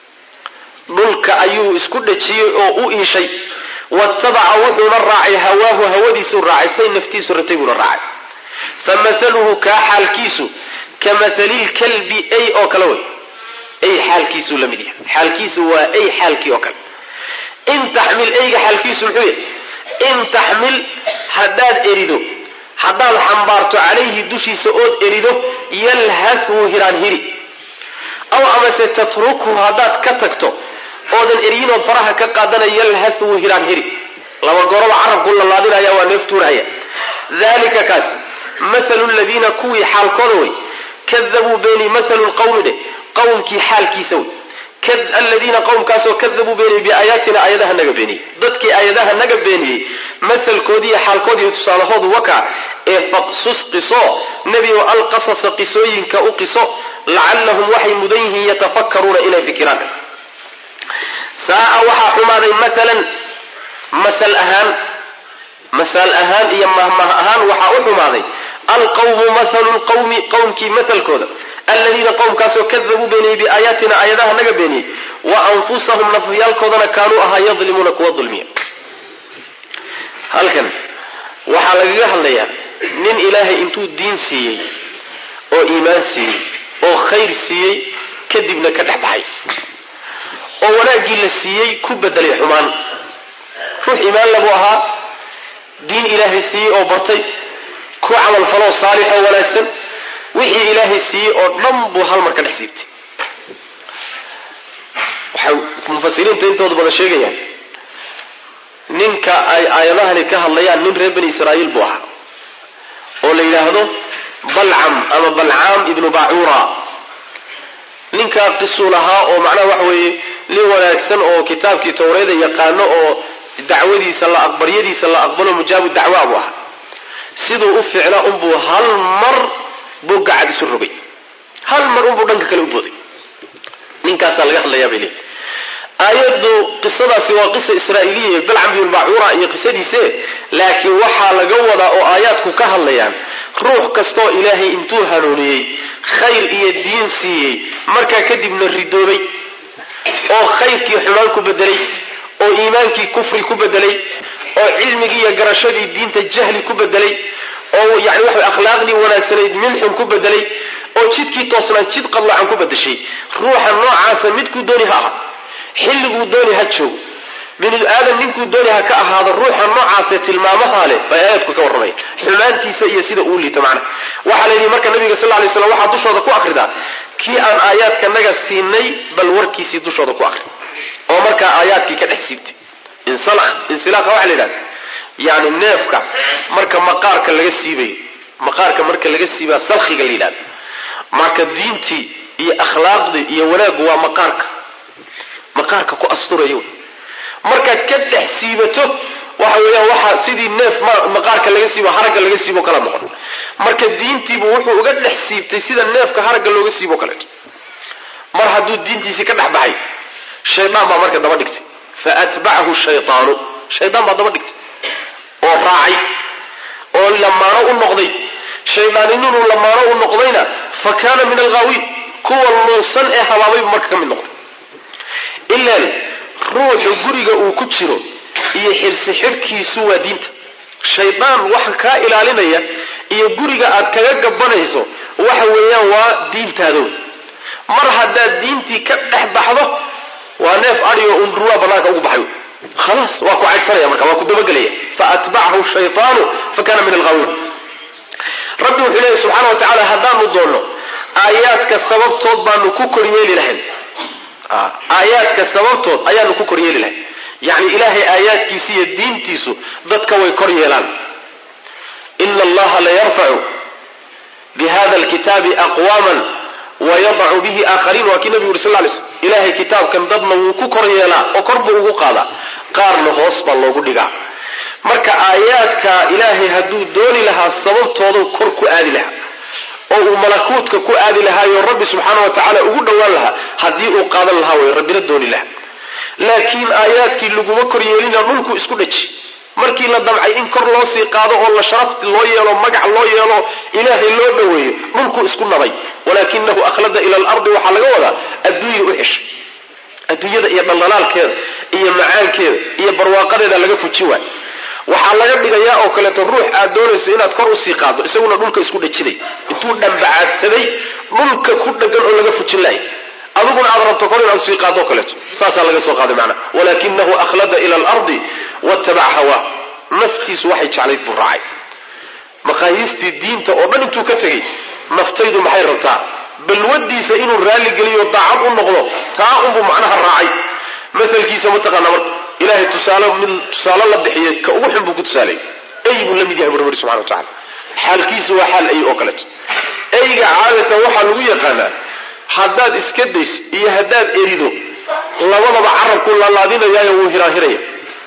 dhulka ayuu isku dhajiyey oo u iishay watabaca wuxuuna raacay hawaahu hawadiisuu raacay say naftiisu rabtay buuna raacay famahaluhu kaa xaalkiisu ka mahalilkalbi ay oo kale wey ay xaalkiisuu la mid yahay xaalkiisu waa ay xaalkii oo kale in taxmil eyga xaalkiisu muxuu yahay in taxmil haddaad erido haddaad xambaarto calayhi dushiisa ood erido yalhath wuu hiraan hiri aw amase tatrukhu haddaad ka tagto oodan eryinood faraha ka qaadana yalhath wuu hiraan hiri laba goroba carabku lalaadinaya waa neeftuurhaya dalika kaas mathalu ladiina kuwii xaalkooda wey kadabuu beeni mathalu lqawmi dheh qawmkii xaalkiisa wey aladiina qowmkaasoo kadabuu beeniyey biaayaatina aayadaha naga beeniyey dadkii aayadaha naga beeniyey mathalkoodiiyo xaalkoodiiyo tusaalahoodu waka ee faqsus qiso nebigo alqasasa qisooyinka u qiso lacallahum waxay mudan yihiin yatafakkaruuna inay fikiraan saaa waxaa xumaaday maalan masal ahaan masal ahaan iyo mahmah ahaan waxaa u xumaaday alqawmu mathalu lqawmi qowmkii mathalkooda aladiina qowmkaasoo kadabuu beeniyey biaayaatina aayadaha naga beeniyey wa anfusahum nafyaalkoodana kaanuu ahaa yadlimuuna kuwa dulmiya halkan waxaa lagaga hadlayaa nin ilaahay intuu diin siiyey oo iimaan siiyey oo khayr siiyey kadibna ka dhex baxay oo wanaaggii la siiyey ku bedelay xumaan ruux iimaan lagu ahaa diin ilaahay siiyey oo bartay ku camalfaloo saalix oo wanaagsan wixii ilaahay siiyey oo dhan buu hal mar ka dhex siibtay waxay mufasiriinta intooda badan sheegayaan ninka ay aayadahani ka hadlayaan nin reer bani israa'iil buu ahaa oo la yidhaahdo balcam ama balcaam ibnu bacura ninkaa qisuu lahaa oo macnaha waxa weeye nin wanaagsan oo kitaabkii towreeda yaqaano oo dacwadiisa la baryadiisa la aqbalo mujaabu dacwaa buu ahaa siduu u ficlaa unbuu hal mar buu gacad isu rogay hal mar unbuu dhanka kale u booday ninkaasaa laga hadlayaa bay leeyihi aayaddu qisadaasi waa qisa israa'iiliya balcam bin bacura iyo qisadiise laakiin waxaa laga wadaa oo aayaadku ka hadlayaan ruux kastoo ilaahay intuu hanuuniyey khayr iyo diin siiyey markaa kadibna ridoobay oo khayrkii xumaan ku bedelay oo iimaankii kufri ku bedelay oo cilmigii iyo garashadii diinta jahli ku bedelay oo yani waxa akhlaaqdii wanaagsanayd minxun ku bedelay oo jidkii toosnaan jid qadlacan ku bedeshay ruuxa noocaasa midkuu dooni ha aha xilliguu dooni ha joogo binu aadan ninkuu dooni ha ka ahaado ruuxa noocaasee tilmaamaha leh bay aayadku ka warramayan xumaantiisa iyo sida uu liito macna waxaa la yidhi marka nabiga sal lay slam waxaa dushooda ku akhridaa kii aan aayaadkanaga siinay bal warkiisii dushooda ku akhri oo markaa aayaadkii ka dhex siibtay insilaaqa waxa la yidhahda yani neefka marka maqaarka laga siibayo maqaarka marka laga siibaa salkhiga la yidhahda marka diintii iyo akhlaaqdii iyo wanaaggu waa maqaarka maqaarka ku asturaya markaad ka dhex siibato waxa weeyaan waxa sidii neef maqaarka laga siibo haragga laga siibo kala noqon marka diintiibu wuxuu uga dhex siibtay sida neefka haragga looga siibo kaleeto mar hadduu diintiisii ka dhex baxay shaydaan baa marka daba dhigtay fa atbacahu shaytaanu shaydaan baa daba dhigtay oo raacay oo lamaano u noqday shaydaan inuu lamaano u noqdayna fa kaana min alghaawiin kuwa luusan ee habaabaybu marka ka mid noqday ilaan ruuxu guriga uu ku jiro iyo xirsi xidhkiisu waa diinta shaydaan waxa kaa ilaalinaya iyo guriga aad kaga gabanayso waxa weeyaan waa diintaada wey mar haddaad diintii ka dhex baxdo waa neef adhigo un ruwaa banaanka ugu baxay khalaas waa ku caydsanaya marka waa ku dabagelaya fa atbacahu shaytaanu fa kana min alghaawiin rabbi wuxuu leeyahy subxaana wa tacaala haddaanu doonno aayaadka sababtood baanu ku koryeeli lahayn aayaadka sababtood ayaanu ku kor yeeli lahay yacni ilaahay aayaadkiisa iyo diintiisu dadka way kor yeelaan ina allaha la yarfacu bihada alkitaabi aqwaman wayadacu bihi aakhariin waa kii nabigu yuri sal lay slm ilahay kitaabkan dadna wuu ku kor yeelaa oo kor buu ugu qaadaa qaarna hoos baa loogu dhigaa marka aayaadka ilaahay hadduu dooni lahaa sababtoodu kor ku aadi lahaa oo uu malakuutka ku aadi lahaayo rabbi subxaana wa tacaala ugu dhowaan lahaa haddii uu qaadan lahaa way rabbina dooni lahaa laakiin aayaadkii laguma kor yeelina dhulku isku dhaji markii la damcay in kor loo sii qaado oo la sharafti loo yeelo magac loo yeelo ilaahay loo dhoweeyo dhulku isku nabay walaakinahu akhlada ila alardi waxaa laga wadaa adduunya u xeshay adduunyada iyo dhaldhalaalkeeda iyo macaankeeda iyo barwaaqadeeda laga fuji waay waxaa laga dhigayaa oo kaleeto ruux aad doonayso inaad kor usii qaado isaguna dhulka isku dhajinay intuu dhambacaadsaday dhulka ku dhagan oo laga fujin lahay adiguna aad rabto kor inaad usii qaado kaleeto saasaa laga soo qaaday macnaha walaakinahu akhlada ila alardi wattabaca hawaa naftiisu waxay jeclayd buu raacay maqaayiistii diinta oo dhan intuu ka tegey naftaydu maxay rabtaa balwadiisa inuu raalligeliyo daacad u noqdo taa unbuu macnaha raacay maalkiisa mataqaana marka ilahay tusaale mid tusaale la bixiyay ka ugu xun buu ku tusaalay ey buu la mid yahay bu rabbi subxana wa tacala xaalkiisu waa xaal ey oo kaleeto eyga caadatan waxaa lagu yaqaanaa haddaad iska dayso iyo haddaad erido labadaba carabku laalaadinayaayo wuu hiraahiraya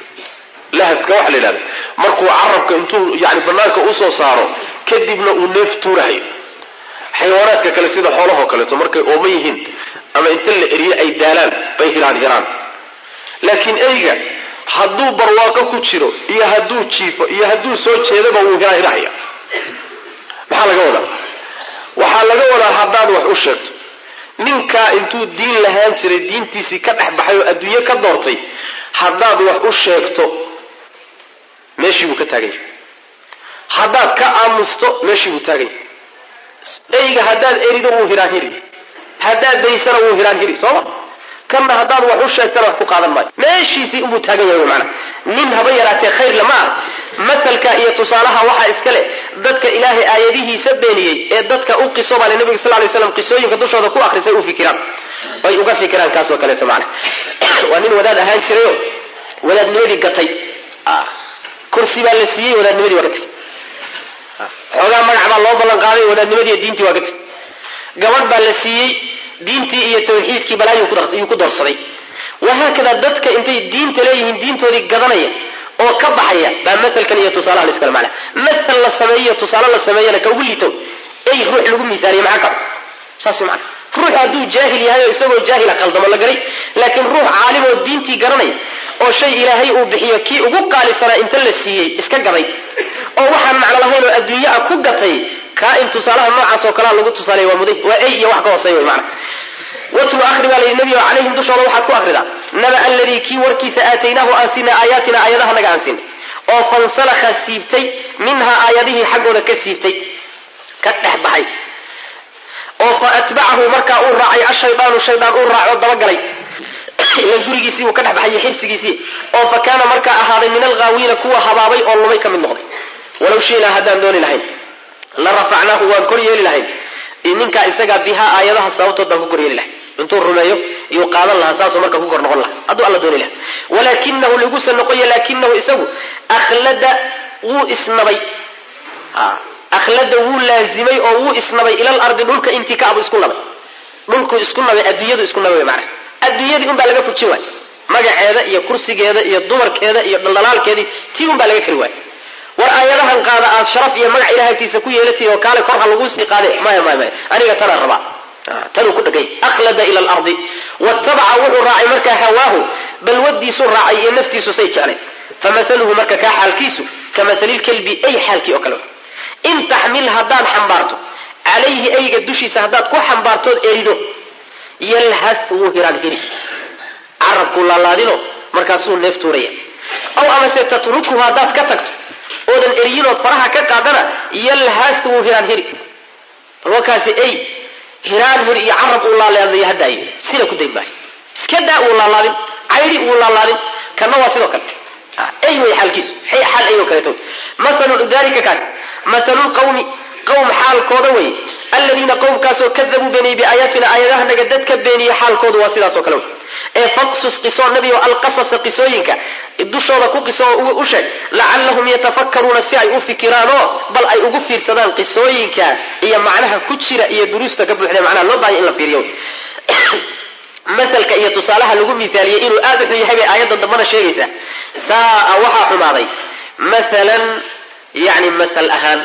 lahadka waxa la yidhahda markuu carabka intuu yani banaanka usoo saaro kadibna uu neef tuurahayo xayawaanaadka kale sida xoolahoo kaleeto markay ooman yihiin ama inta la eriyo ay daalaan bay hiraan hiraan laakiin eyga hadduu barwaaqo ku jiro iyo hadduu jiifo iyo hadduu soo jeedaba wuu hiraahirahaya maxaa laga wadaa waxaa laga wadaa haddaad wax u sheegto ninkaa intuu diin lahaan jiray diintiisii ka dhex baxay oo adduunye ka doortay haddaad wax u sheegto meeshii buu ka taagan yahay haddaad ka aamusto meeshii buu taagan yahay eyga haddaad erido wuu hiraahiri haddaad daysana wuu hiraahiri sooma kanna haddaad wax u sheegtana wax ku qaadan maayo meeshiisii unbuu taagan yahay macana nin haba yaraatee khayr lama ah matalka iyo tusaalaha waxaa iska leh dadka ilaahay aayadihiisa beeniyey ee dadka u qiso baa nabiga sal lay slam qisooyinka dushooda ku akhrisay u fikiraan bay uga fikiraan kaasoo kaleeto macana waa nin wadaad ahaan jirayo wadaadnimadii gatay kursi baa la siiyey wadaadnimadii waa ka tegey xoogaa magac baa loo ballan qaaday wadaadnimadii diintii waa ka tegey gabadh baa la siiyey diintii iyo tawxiidkii balaayuu ku doorsaday wahaakada dadka intay diinta leeyihiin diintoodii gadanaya oo ka baxaya baa maalkan iyo tusaalaha la iskala macna maal la sameeyo tusaale la sameeyana ka ugu liito ey ruux lagu miaaliye maxaa kab saas man ruux hadduu jaahil yahay oo isagoo jaahila khaldamo la garay laakiin ruux caalim oo diintii garanaya oo shay ilaahay uu bixiyo kii ugu qaalisanaa inta la siiyey iska gaday oo waxaan macno lahayn oo adduunye a ku gatay kaa in tusaalaha noocaas oo kalea lagu tusaaleeya waa muday waa ey iyo wax ka hooseeya wy mana watlu ahri baa layidhi nebigo calayhim dushooda waxaad ku akhridaa naba aladii kii warkiisa aataynaahu aan siinay aayaatina aayadaha naga aan siinay oo fansalakha siibtay minhaa aayadihii xaggooda ka siibtay ka dhex baxay oo fa atbacahu markaa uu raacay ashaydaanu shaydaan uu raaco dabagalay ilan gurigiisii uu ka dhex baxay xirsigiisii oo fa kaana markaa ahaaday min alghaawiina kuwa habaabay oo lumay ka mid noqday walow shiinaa haddaan dooni lahayn la rafacnaahu waan kor yeeli lahayn ninkaa isagaa bihaa aayadaha sababtood baan ku kor yeeli lahay intuu rumeeyo iyuu qaadan lahaa saasoo marka ku kor noqon lahaa hadduu alla dooni laha walaakinahu lagusa noqoya laakinahu isagu akhlada wuu isnabay akhlada wuu laazimay oo wuu isnabay ilal ardi dhulka intii ka abu isku nabay dhulkuu isku nabay adduunyadu isku nabay mana adduunyadii unbaa laga fujin waay magaceeda iyo kursigeeda iyo dumarkeeda iyo dhaldhalaalkeedii tii unbaa laga kari waay war aayadahan qaada aad sharaf iyo magac ilahay agtiisa ku yeelatay oo kaale kor ha laguu sii qaade maya maya maya aniga tanaan rabaa tanuu ku dhagay akhlada ila alardi watabaca wuxuu raacay markaa hawaahu balwadiisuu raacay iyo naftiisu say jeclay famahaluhu marka kaa xaalkiisu ka mahali lkelbi ay xaalkii oo kale in taxmil haddaad xambaarto calayhi ayga dushiisa haddaad ku xambaartood erido yalhath wuu hiraan hiri carabkuu laalaadino markaasuu neef tuuraya aw amase tatrukuhu haddaad ka tagto oodan eryinood faraha ka qaadana yalhath wuu hiraan hiri balwakaasi ey hiraan hir iyo carab uu laalaadaya haddaayo sina ku dayn maayo iska daa uu laalaadin caydi uu laalaadin kana waa sidoo kale ay way xaalkiisu xaal ay oo kaleeto maalu dalika kaas mathalu lqawmi qawm xaalkooda wey aladiina qowmkaasoo kadabuu beeniyey biaayaatina aayadahanaga dadka beeniye xaalkoodu waa sidaasoo kale wey ee faqsus qiso nebi o alqasasa qisooyinka dushooda ku qiso oo u sheeg lacallahum yatafakkaruuna si ay u fikiraanoo bal ay ugu fiirsadaan qisooyinka iyo macnaha ku jira iyo duruusta ka buuxda macnaha loo baahanya in la fiiriyo masalka iyo tusaalaha lagu miaaliyey inuu aada u xun yahay bay aayadda dambana sheegaysaa saaa waxaa xumaaday maalan yani masal ahaan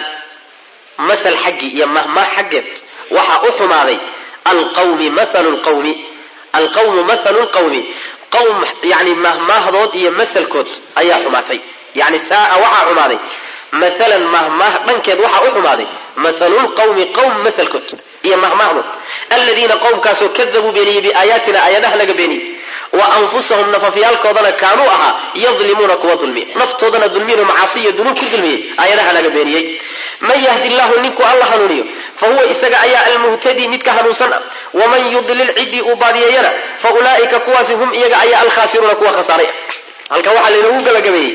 masal xaggii iyo mahmah xaggeed waxaa u xumaaday alqawmi mathalu lqawmi alqawmu mathalu lqawmi qawm yani mahmaahdood iyo masalkood ayaa xumaatay yani saaa waxaa xumaaday maalan mahmaah dhankeed waxaa u xumaaday mathalu lqawmi qawm mahalkood iyo mahmaahdood aladiina qowmkaasoo kadabuu beeniyey biaayaatina aayadaha naga beeniyey wa anfusahum nafafyaalkoodana kaanuu ahaa yadlimuuna kuwa dulmiya naftoodana dulmiyan oo macaasi iyo dunuub ku dulmiyey aayadaha naga beeniyey man yahdi llahu ninkuu alla hanuuniyo fa huwa isaga ayaa almuhtadii midka hanuunsan ah waman yudlil ciddii uu baadiyeeyana fa ulaa'ika kuwaasi hum iyaga ayaa alkhaasiruuna kuwa khasaaray halkan waxaa laynoogu gabagabeeyey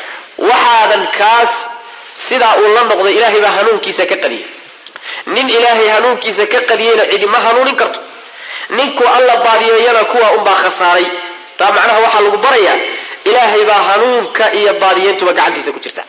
waxaadan kaas sidaa uu la noqday ilaahay baa hanuunkiisa ka qadiyey nin ilaahay hanuunkiisa ka qadiyeyna cidi ma hanuunin karto ninkuu alla baadiyeeyana kuwa unbaa khasaaray taa macnaha waxaa lagu barayaa ilaahay baa hanuunka iyo baadiyeyntuba gacantiisa ku jirta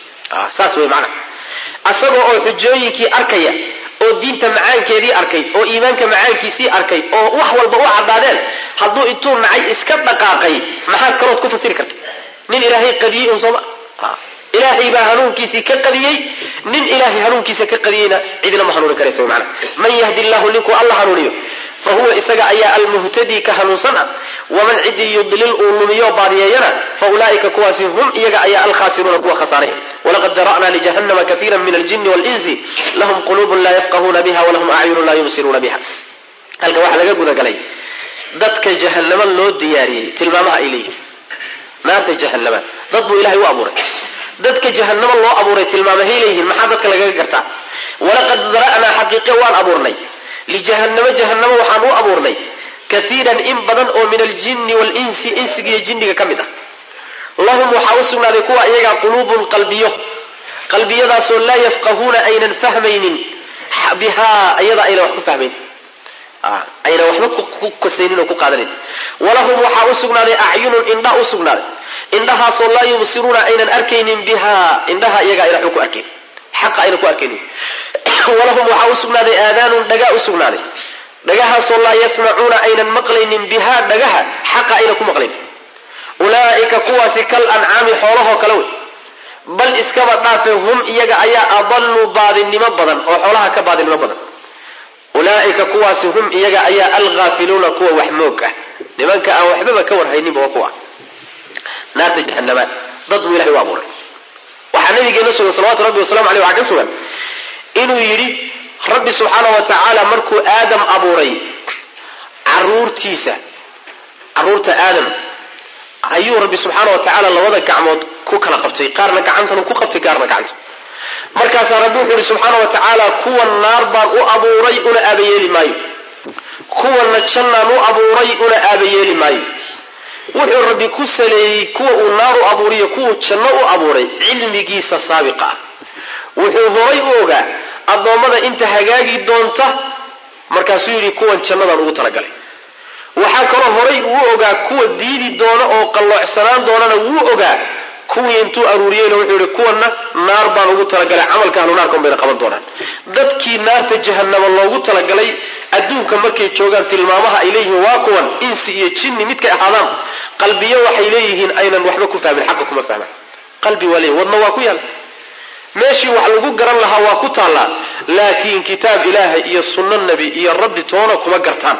saas wey macnaha asagoo oo xujooyinkii arkaya oo diinta macaankeedii arkay oo iimaanka macaankiisii arkay oo wax walba u caddaadeen hadduu intuu nacay iska dhaqaaqay maxaad kalood ku fasiri karta nin ilaahay qadiyey un sooma ilaahay baa hanuunkiisii ka qadiyey nin ilaahay hanuunkiisa ka qadiyeyna cidina ma hanuunin karaysa mana man yahdi llahu ninkuu alla hanuuniyo fa huwa isaga ayaa almuhtadii ka hanuunsan ah waman cidii yudlil uu lumiyo baadiyeeyana fa ulaa'ika kuwaasi hum iyaga ayaa alkhaasiruuna kuwa khasaaray walaqad dara'naa lijahannama kaiira min aljini walinsi lahum quluubun laa yafqahuuna biha walahum acyunun laa yubsiruuna biha halka waxaa laga gudagalay dadka jahannama loo diyaariyey tilmaamaha ay leeyihin naarta jahannama dad buu ilahay u abuuray dadka jahanamo loo abuuray tilmaamahay leeyihiin maxaa dadka lagaga gartaa walaqad dara'naa xaqiiqe waan abuurnay lijahannamo jahanamo waxaan u abuurnay kaiiran in badan oo min aljinni walinsi insigiiyo jinniga ka mid ah lahum waxaa u sugnaaday kuwa iyagaa quluubun qalbiyo qalbiyadaasoo laa yafqahuuna aynan fahmaynin bihaa iyada aynan wax ku fahmayn aynan waxba ku kasaynin oo ku qaadanin walahum waxaa u sugnaaday acyunun indha u sugnaaday indhahaasoo laa yubsiruuna aynan arkaynin bihaa indhaha iyaga ayna waxba ku arkayn xaqa ayna ku arkaynin walahum waxaa u sugnaaday aadaanun dhagaa u sugnaaday dhagahaasoo laa yasmacuuna aynan maqlaynin bihaa dhagaha xaqa ayna ku maqlayn ulaa'ika kuwaasi kal ancaami xoolahoo kale wey bal iskaba dhaafe hum iyaga ayaa adalluu baadinimo badan oo xoolaha ka baadinimo badan ulaa'ika kuwaasi hum iyaga ayaa alghaafiluuna kuwa wax moog ah nimanka aan waxbaba ka warhayninba waa kuwa naarta jahanama dad buu ilahay u abuuray waxaa nabigeena sugan salawatu rabbi wasalamu aleyh waxaa ka sugan inuu yidhi rabbi subxaana wa tacaala markuu aadam abuuray caruurtiisa caruurta aadam ayuu rabbi subxaana wa tacaala labada gacmood ku kala qabtay qaarna gacantan ku qabtay qaarna gacanta markaasaa rabbi wuxuu yihi subxaana wa tacaala kuwan naar baan u abuuray una aabayeeli maayo kuwanna jannaan u abuuray una aabayeeli maayo wuxuu rabbi ku saleeyey kuwa uu naar u abuuriyo kuwuu janno u abuuray cilmigiisa saabiqa ah wuxuu horay u ogaa addoommada inta hagaagi doonta markaasuu yidhi kuwan jannadaan ugu talagalay waxaa kaloo horay uu ogaa kuwa diidi doona oo qalloocsanaan doonana wuu ogaa kuwii intuu aruuriyeyna wuxuu yihi kuwanna naar baan ugu talagalay camalka ahlu naarkan bayna qaban doonaan dadkii naarta jahanama loogu talagalay adduunka markay joogaan tilmaamaha ay leeyihiin waa kuwan insi iyo jinni midkay ahaadaan qalbiyo waxay leeyihiin aynan waxba ku fahmin xaqa kuma fahmaan qalbi waa leeyihin wadna waa ku yaal meeshii wax lagu garan lahaa waa ku taallaa laakiin kitaab ilaahay iyo sunno nebi iyo rabbi toona kuma gartaan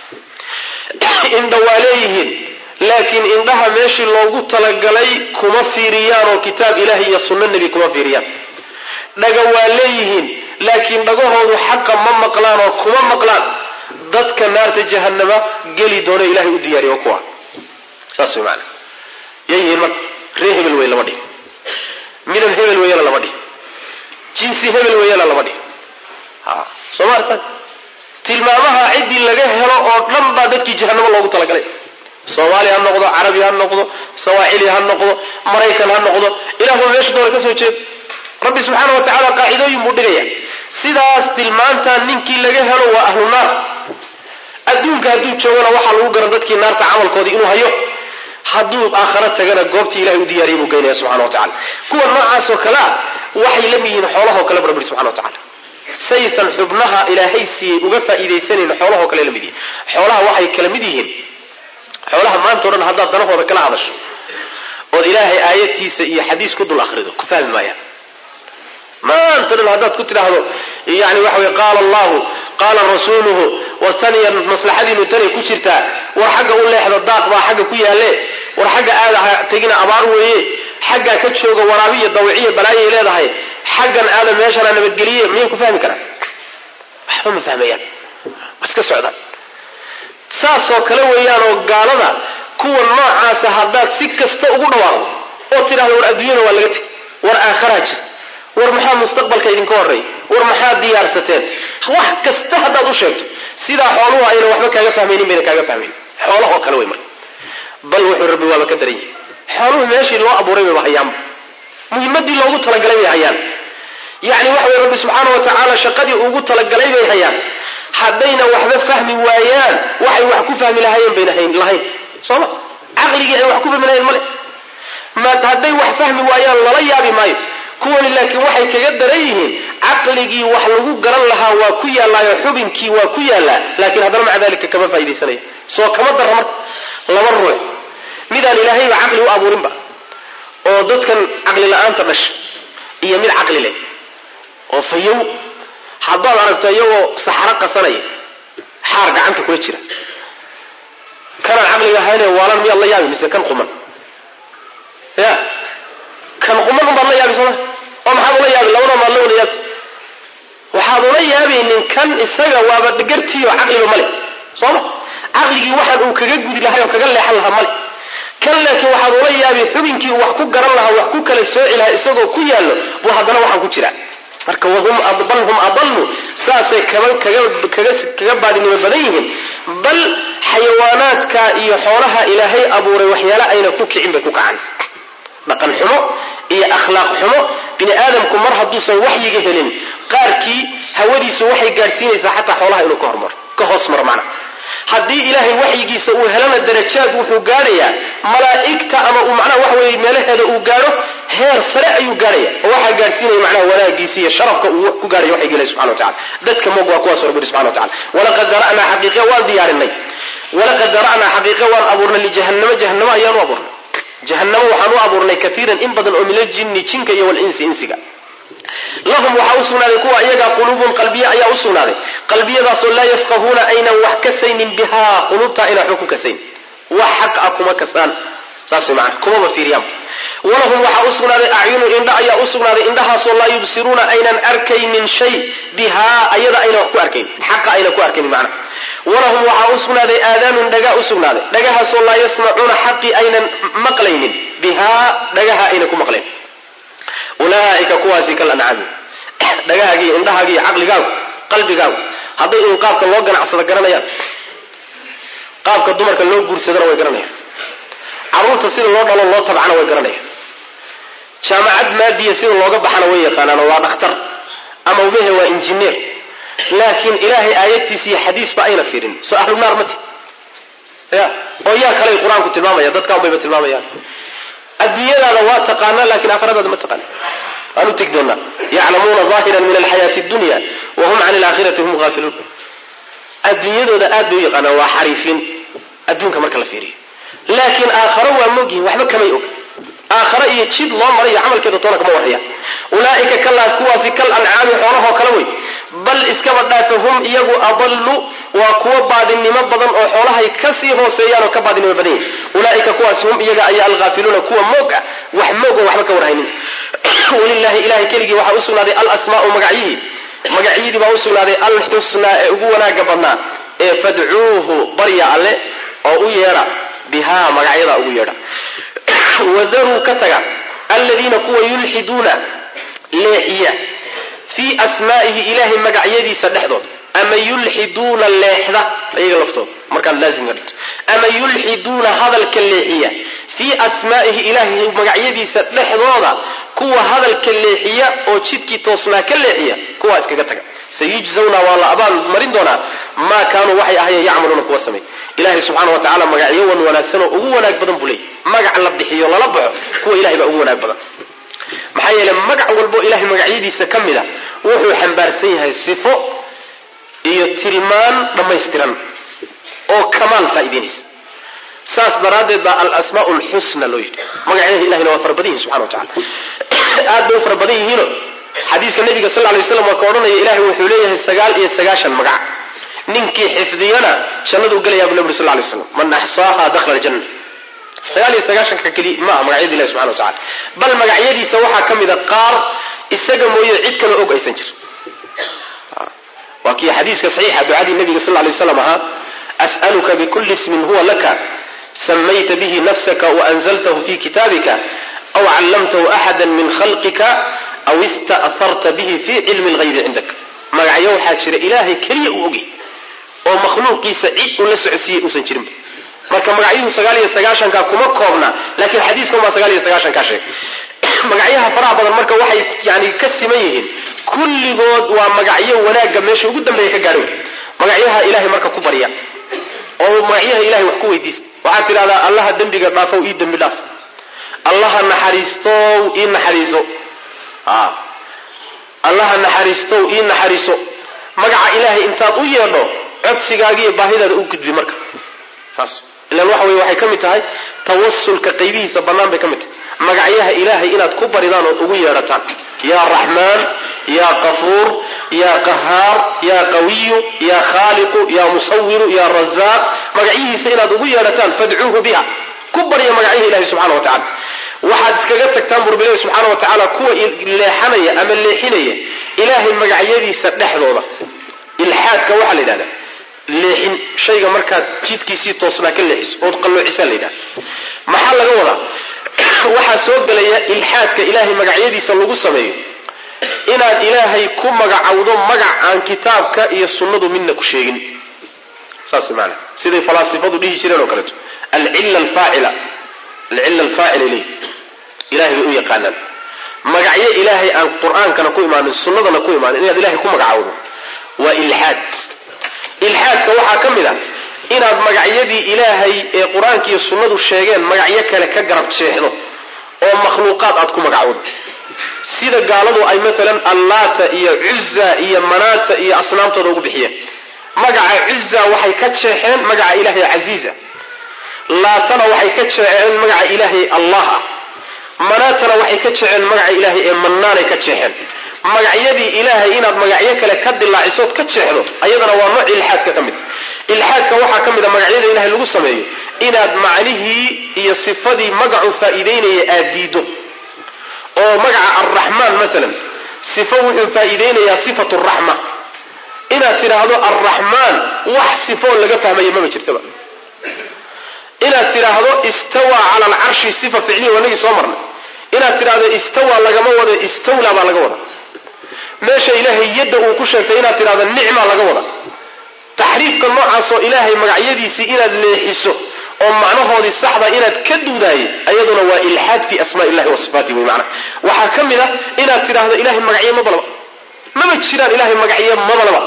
indha waa leeyihiin laakiin indhaha meeshii loogu talagalay kuma fiiriyaan oo kitaab ilahi iyo sunno nebi kuma fiiriyaan dhaga waa leeyihiin laakiin dhagahoodu xaqa ma maqlaan oo kuma maqlaan dadka naarta jahanama geli doona ilahay u diyaariy oo kuwa saas way maana yay yihiin marka ree hebel wey lama dhihi midab hebel weeyana lama dhihi jinsi hebel weeyana lama dhihi soo maartan tilmaamaha ciddii laga helo oo dhan baa dadkii jahanamo loogu talagalay soomaali ha noqdo carabi ha noqdo sawaaxili ha noqdo maraykan ha noqdo ilaahu meesha doona ka soo jeedo rabbi subxaana wa tacaala qaacidooyin buu dhigaya sidaas tilmaantaa ninkii laga helo waa ahlu naar adduunka hadduu joogana waxaa lagu garan dadkii naarta camalkoodii inuu hayo hadduu aakhara tagana goobtii ilahay u diyaariyay buu geynaya subxana wa tacala kuwa noocaasoo kale a waxay la mid yihiin xoolahoo kale bu rabbi subxana wa tacala saysan xubnaha ilaahay siiyey uga faa'iidaysanayn xoolahoo kale la mid yihiin xoolaha waxay kala mid yihiin xoolaha maanta o dhan haddaad danahooda kala hadasho ood ilaahay aayadtiisa iyo xadiis ku dul akhrido ku fahmi maayaan maanta o dhan haddaad ku tidhaahdo yani waxa wey qaala allahu qaala rasuuluhu war taniya maslaxadiinu tanay ku jirtaa war xagga u leexda daaq baa xagga ku yaalle war xagga aada ha tegina abaar weeye xaggaa ka jooga waraabiya dawiciya balaayay leedahay xaggan aada meeshana nabadgeliye miyay ku fahmi karaan waxba ma fahmayaan iska socdaan saasoo kale weeyaan oo gaalada kuwa noocaasa haddaad si kasta ugu dhawaaqdo oo tidhahdo war adduunyada waa laga teg war aakharaa jirta war maxaa mustaqbalka idinka horreey war maxaa diyaarsateen wax kasta haddaad u sheegto sidaa xooluhu ayna waxba kaaga fahmaynin bayna kaaga fahmaynin xoolahoo kale wey marka bal wuxuu rabbi waaba ka daran yahay xooluhu meeshii loo abuuray bayba hayaanba muhimadii loogu talagalay bay hayaan yacni waxa way rabbi subxaana wa tacaala shaqadii ugu talagalay bay hayaan haddayna waxba fahmi waayaan waxay wax ku fahmi lahaayeen bayna hayn lahayn sooma caqligii ay wax ku fahmi lahayn male ma hadday wax fahmi waayaan lala yaabi maayo kuwani laakiin waxay kaga daran yihiin caqligii wax lagu garan lahaa waa ku yaallaayo xubinkii waa ku yaallaa laakiin haddana maca dalika kama faaidaysanaya soo kama darra marka laba ruux midaan ilaahayba caqli u abuurinba oo dadkan caqli la-aanta dhasha iyo mid caqli leh oo fayow haddaad aragto iyagoo saxaro qasanaya xaar gacanta kula jira kanaan caqliga ahayne waalan miyaad la yaabi mise kan quman ya kan quman unbaad la yaabi sooma oo maxaad ula yaabi labada maad la wada yaabti waxaad ula yaabaynin kan isaga waaba gartiiyo caqliba male sooma caqligii waxaan uu kaga gudi lahay oo kaga leexan lahaa male kan laakiin waxaad ula yaabi xubinkii wax ku garan lahaa wax ku kala sooci lahaa isagoo ku yaallo buu haddana waxaan ku jira marka wahum bal hum adallu saasay kaga baadinimo badan yihiin bal xayawaanaadka iyo xoolaha ilaahay abuuray waxyaale ayna ku kicin bay ku kacaan dhaqan xumo iyo akhlaaq xumo bini aadamku mar hadduusan waxyiga helin qaarkii hawadiisu waxay gaadhsiinaysaa xataa xoolaha inuu ka hormaro ka hoos maro macna haddii ilaahay waxyigiisa uu helana darajaad wuxuu gaadhayaa malaa'igta ama uu macnaha waxa weeye meelaheeda uu gaadho heer sare ayuu gaadhaya oo waxaa gaadhsiinaya macnaha wanaagiisa iyo sharafka uu ku gaadhayo waxay gelay subxana wa tacala dadka moog waa kuwaas rabbi subxana wa tacala walaqad dara'naa xaqiiqe waan diyaarinay walaqad dara'naa xaqiiqe waan abuurnay lijahannama jahannama ayaan u abuurnay jahannamo waxaan u abuurnay kaiiran in badan oo min aljinni jinka iyo walinsi insiga lahum waxaa u sugnaaday kuwa iyagaa quluubun qalbiye ayaa u sugnaaday qalbiyadaasoo laa yafqahuuna aynan wax kasaynin bihaa quluubta aynan waxba ku kasayn wax xaq ah kuma kasaan saas way macana kumaba fiiriyaan walahum waxaa u sugnaaday acyunu indha ayaa u sugnaaday indhahaasoo laa yubsiruuna aynan arkaynin shay bihaa ayada aynan wax ku arkayn xaqa aynan ku arkaynin macna walahum waxaa u sugnaaday aadaanun dhagaa u sugnaaday dhagahaasoo laa yasmacuuna xaqii aynan maqlaynin bihaa dhagaha aynan ku maqlayn ulaaika kuwaasi kal ancaami dhagahaagii indhahaagiiyo caqligaagu qalbigaagu hadday in qaabka loo ganacsado garanayaan qaabka dumarka loo guursadana way garanayaan carruurta sida loo dhalo loo tabcana way garanayaan jaamacad maadiya sida looga baxana way yaqaanaan oo waa dhakhtar ama umehe waa injineer laakiin ilaahay aayadtiisa iyo xadiisba ayna fiirin soo ahlu naar mati ya oo yaa kaley qur-aanku tilmaamaya dadkaan bayba tilmaamayaan adduunyadaada waa taqaanaa laakiin aakhiradaada ma taqaana waan u tegi doonaa yaclamuuna aahiran min alxayaati dunya wahum can alaakhirati hum haafiluun adduunyadooda aad bay u yaqaanaan waa xariifiin adduunka marka la fiiriyo laakiin aakharo waa mogyihin waxba kamay og aakhare iyo jid loo marayo camalkeeda toona kama warhaya ulaaika kalaas kuwaasi kal ancaami xoolahoo kale wey bal iskaba dhaafe hum iyagu adallu waa kuwo baadinimo badan oo xoolahay kasii hooseeyaan oo ka baadinimo badan yihin ulaaika kuwaasi hum iyaga ayaa alghaafiluuna kuwa moog ah wax moog oo waxba ka warhaynin walilahi ilahay keligii waxaa u sugnaaday alasmaau magacyihii magacyadii baa u sugnaaday alxusnaa ee ugu wanaaga badnaa ee fadcuuhu barya alle oo u yeedha bihaa magacyadaa ugu yeedha wadaruu ka taga aladiina kuwa yulxiduuna leexiya fii asmaa'ihi ilaahay magacyadiisa dhexdood ama yulxiduuna leexda iyaga laftooda markaan laazimka dhigto ama yulxiduuna hadalka leexiya fii asmaa'ihi ilaahay magacyadiisa dhexdooda kuwa hadalka leexiya oo jidkii toosnaa ka leexiya kuwaa iskaga taga sayujzawna waa la abaal marin doonaa maa kaanuu waxay ahayeen yacmaluuna kuwa samay ilahay subxaana wa tacala magacyo wan wanaagsan oo ugu wanaag badan buu leeyay magac la bixiyo lala baxo kuwa ilahay baa ugu wanaag badan maxaa yeele magac walbo ilahay magacyadiisa ka mid a wuxuu xambaarsan yahay sifo iyo tilmaan dhammaystiran oo kamaal faa'idaynaysa saas daraaddeed baa alasmaau lxusna loo yidhi magacyada ilahina waa fara badan yihin subxana wa tacala aad bay u fara badan yihiino xadiiska nabiga sal lay slam waa ka odhanaya ilahay wuxuu leeyahay sagaal iyo sagaashan magac ninkii xifdiyana jannaduu gelayaa bu nabi uri sal lay slam man axsaaha dakhala aljanna sagaal iyo sagaashanka keli maaha magacyada ilahi subxana wa tacala bal magacyadiisa waxaa ka mid a qaar isaga mooye cid kale og aysan jir waa kii xadiiska saxiixa ducadii nabiga sal lay slam ahaa as'aluka bikuli ismin huwa laka samayta bihi nafsaka waanzaltahu fi kitaabika aw callamtahu axada min khalqika aw ista'harta bihi fi cilmi lghaybi cindak magacyo waxaa jira ilaahay keliya uu ogay oo makhluuqiisa cid uu la socodsiiyey uusan jirinba marka magacyuhu sagaal iyo sagaashanka kuma koobna laakiin xadiiskan baa sagaal iyo sagaashankaa sheegay magacyaha faraha badan marka waxay yani ka siman yihiin kulligood waa magacyo wanaagga meesha ugu dambeeya ka gaadho magacyaha ilahay marka ku barya oo magacyaha ilahay wax ku weydiista waxaad tidhahdaa allaha dembiga dhaafow ii dembi dhaaf allaha naxariistow ii naxariiso allaha naxariistow ii naxariiso magaca ilaahay intaad u yeedho codsigaagiiyo baahidaada u gudbi marka saas ilan waxa weye waxay ka mid tahay tawasulka qaybihiisa bannaan bay ka mid tahay magacyaha ilaahay inaad ku baridaan ood ugu yeedhataan yaa raxmaan yaa qafuur yaa qahaar yaa qawiyu yaa khaaliqu yaa musawiru yaa razaaq magacyihiisa inaad ugu yeedhataan fadcuuhu biha ku barya magacyaha ilahay subxana wa tacala waxaad iskaga tagtaan burbilahi subxaana wa tacaala kuwa leexanaya ama leexinaya ilaahay magacyadiisa dhexdooda ilxaadka waxaa la yidhahdaa leexin shayga markaad jidkiisii toosnaa ka leexiso ood qalloocisaa la yidhahda maxaa laga wadaa waxaa soo gelaya ilxaadka ilaahay magacyadiisa lagu sameeyo inaad ilaahay ku magacawdo magac aan kitaabka iyo sunnadu midna ku sheegin saas maana siday falaasifadu dhihi jireen oo kaleeto alcilla alfaacila alcilla alfaacila ilayh ilahay bay u yaqaanaan magacyo ilaahay aan qur-aankana ku imaanin sunnadana ku imaanin inaad ilahay ku magacawdo waa ilxaad ilxaadka waxaa ka mid a inaad magacyadii ilaahay ee qur-aanka iyo sunnadu sheegeen magacyo kale ka garab jeexdo oo makhluuqaad aad ku magacowdo sida gaaladu ay maalan allaata iyo cuza iyo manaata iyo asnaamtooda ugu bixiyeen magaca cuza waxay ka jeexeen magaca ilaahay casiiza laatana waxay ka jeexeen magaca ilaahay allah ah manaatana waxay ka jeexeen magaca ilaahay ee mannaanay ka jeexeen magacyadii ilaahay inaad magacyo kale ka dilaacisood ka jeexdo ayadana waa nooc ilxaadka ka mid ilxaadka waxaa ka mid a magacyada ilahay lagu sameeyo inaad macnihii iyo sifadii magacu faa'iideynaya aad diido oo magaca alraxmaan maalan sifo wuxuu faa'iideynayaa sifatu raxma inaad tidhaahdo alraxmaan wax sifoo laga fahmaya maba jirtaba inaad tidhaahdo istawa cala alcarshi sifa ficliya wanagii soo marnay inaad tidhaahdo istawa lagama wado istawla baa laga wada meesha ilaahay yadda uu ku sheegtay inaad tidhahdo nicma laga wada taxriifka noocaasoo ilaahay magacyadiisii inaad leexiso oo macnahoodii saxda inaad ka duudaayay ayaduna waa ilxaad fi asmaa illahi wa sifaati wey macna waxaa ka mid a inaad tidhaahdo ilahay magacyo mabalaba maba jiraan ilahay magacyo mabalaba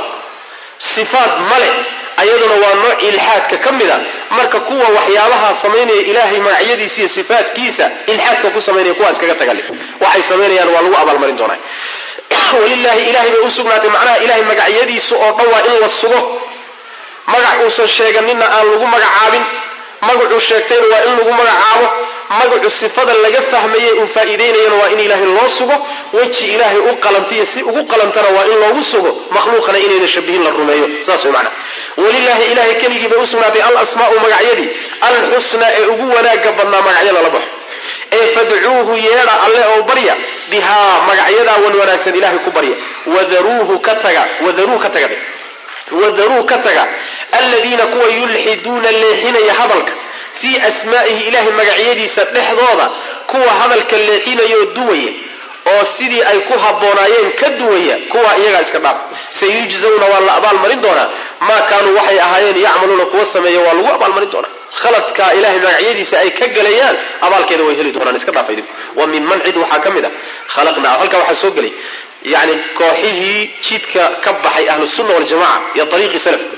sifaad male ayaduna waa nooc ilxaadka ka mid a marka kuwa waxyaabaha samaynaya ilaahay magacyadiisa iyo sifaatkiisa ilxaadka ku samaynaya kuwaas kaga tagali waxay samaynayaan waa lagu abaalmarin doonaa walilaahi ilahay bay u sugnaatay macnaha ilahay magacyadiisu oo dhan waa in la sugo magac uusan sheeganinna aan lagu magacaabin magacuu sheegtayna waa in lagu magacaabo magacu sifada laga fahmaye uu faa'iideynayana waa in ilaahay loo sugo weji ilaahay u qalantiyo si ugu qalantana waa in loogu sugo makhluuqana inayna shabihin la rumeeyo saas way macana walilaahi ilahay keligii bay u sugnaatay alasmaa'u magacyadii alxusnaa ee ugu wanaaga badnaa magacyo lala baxo ee fadcuuhu yeedha alle oo barya bihaa magacyadaa wan wanaagsan ilahay ku barya wadaruuhu ka taga wadaruu ka taga wadaruu ka taga aladiina kuwa yulxiduuna leexinaya hadalka fii asmaa'ihi ilahay magacyadiisa dhexdooda kuwa hadalka leexinayoo duwaya oo sidii ay ku habboonaayeen ka duwaya kuwa iyagaa iska dhaaf sayujzawna waa la abaalmarin doonaa maa kaanuu waxay ahaayeen yacmaluuna kuwa sameeya waa lagu abaalmarin doonaa khaladka ilahay magacyadiisa ay ka gelayaan abaalkeeda way heli doonaan iska dhaafa idinku wa min man cid waxaa ka mid a khalaqnaa halkaa waxaa soo gelay yani kooxihii jidka ka baxay ahlusunna waljamaca iyo ariiqii salafka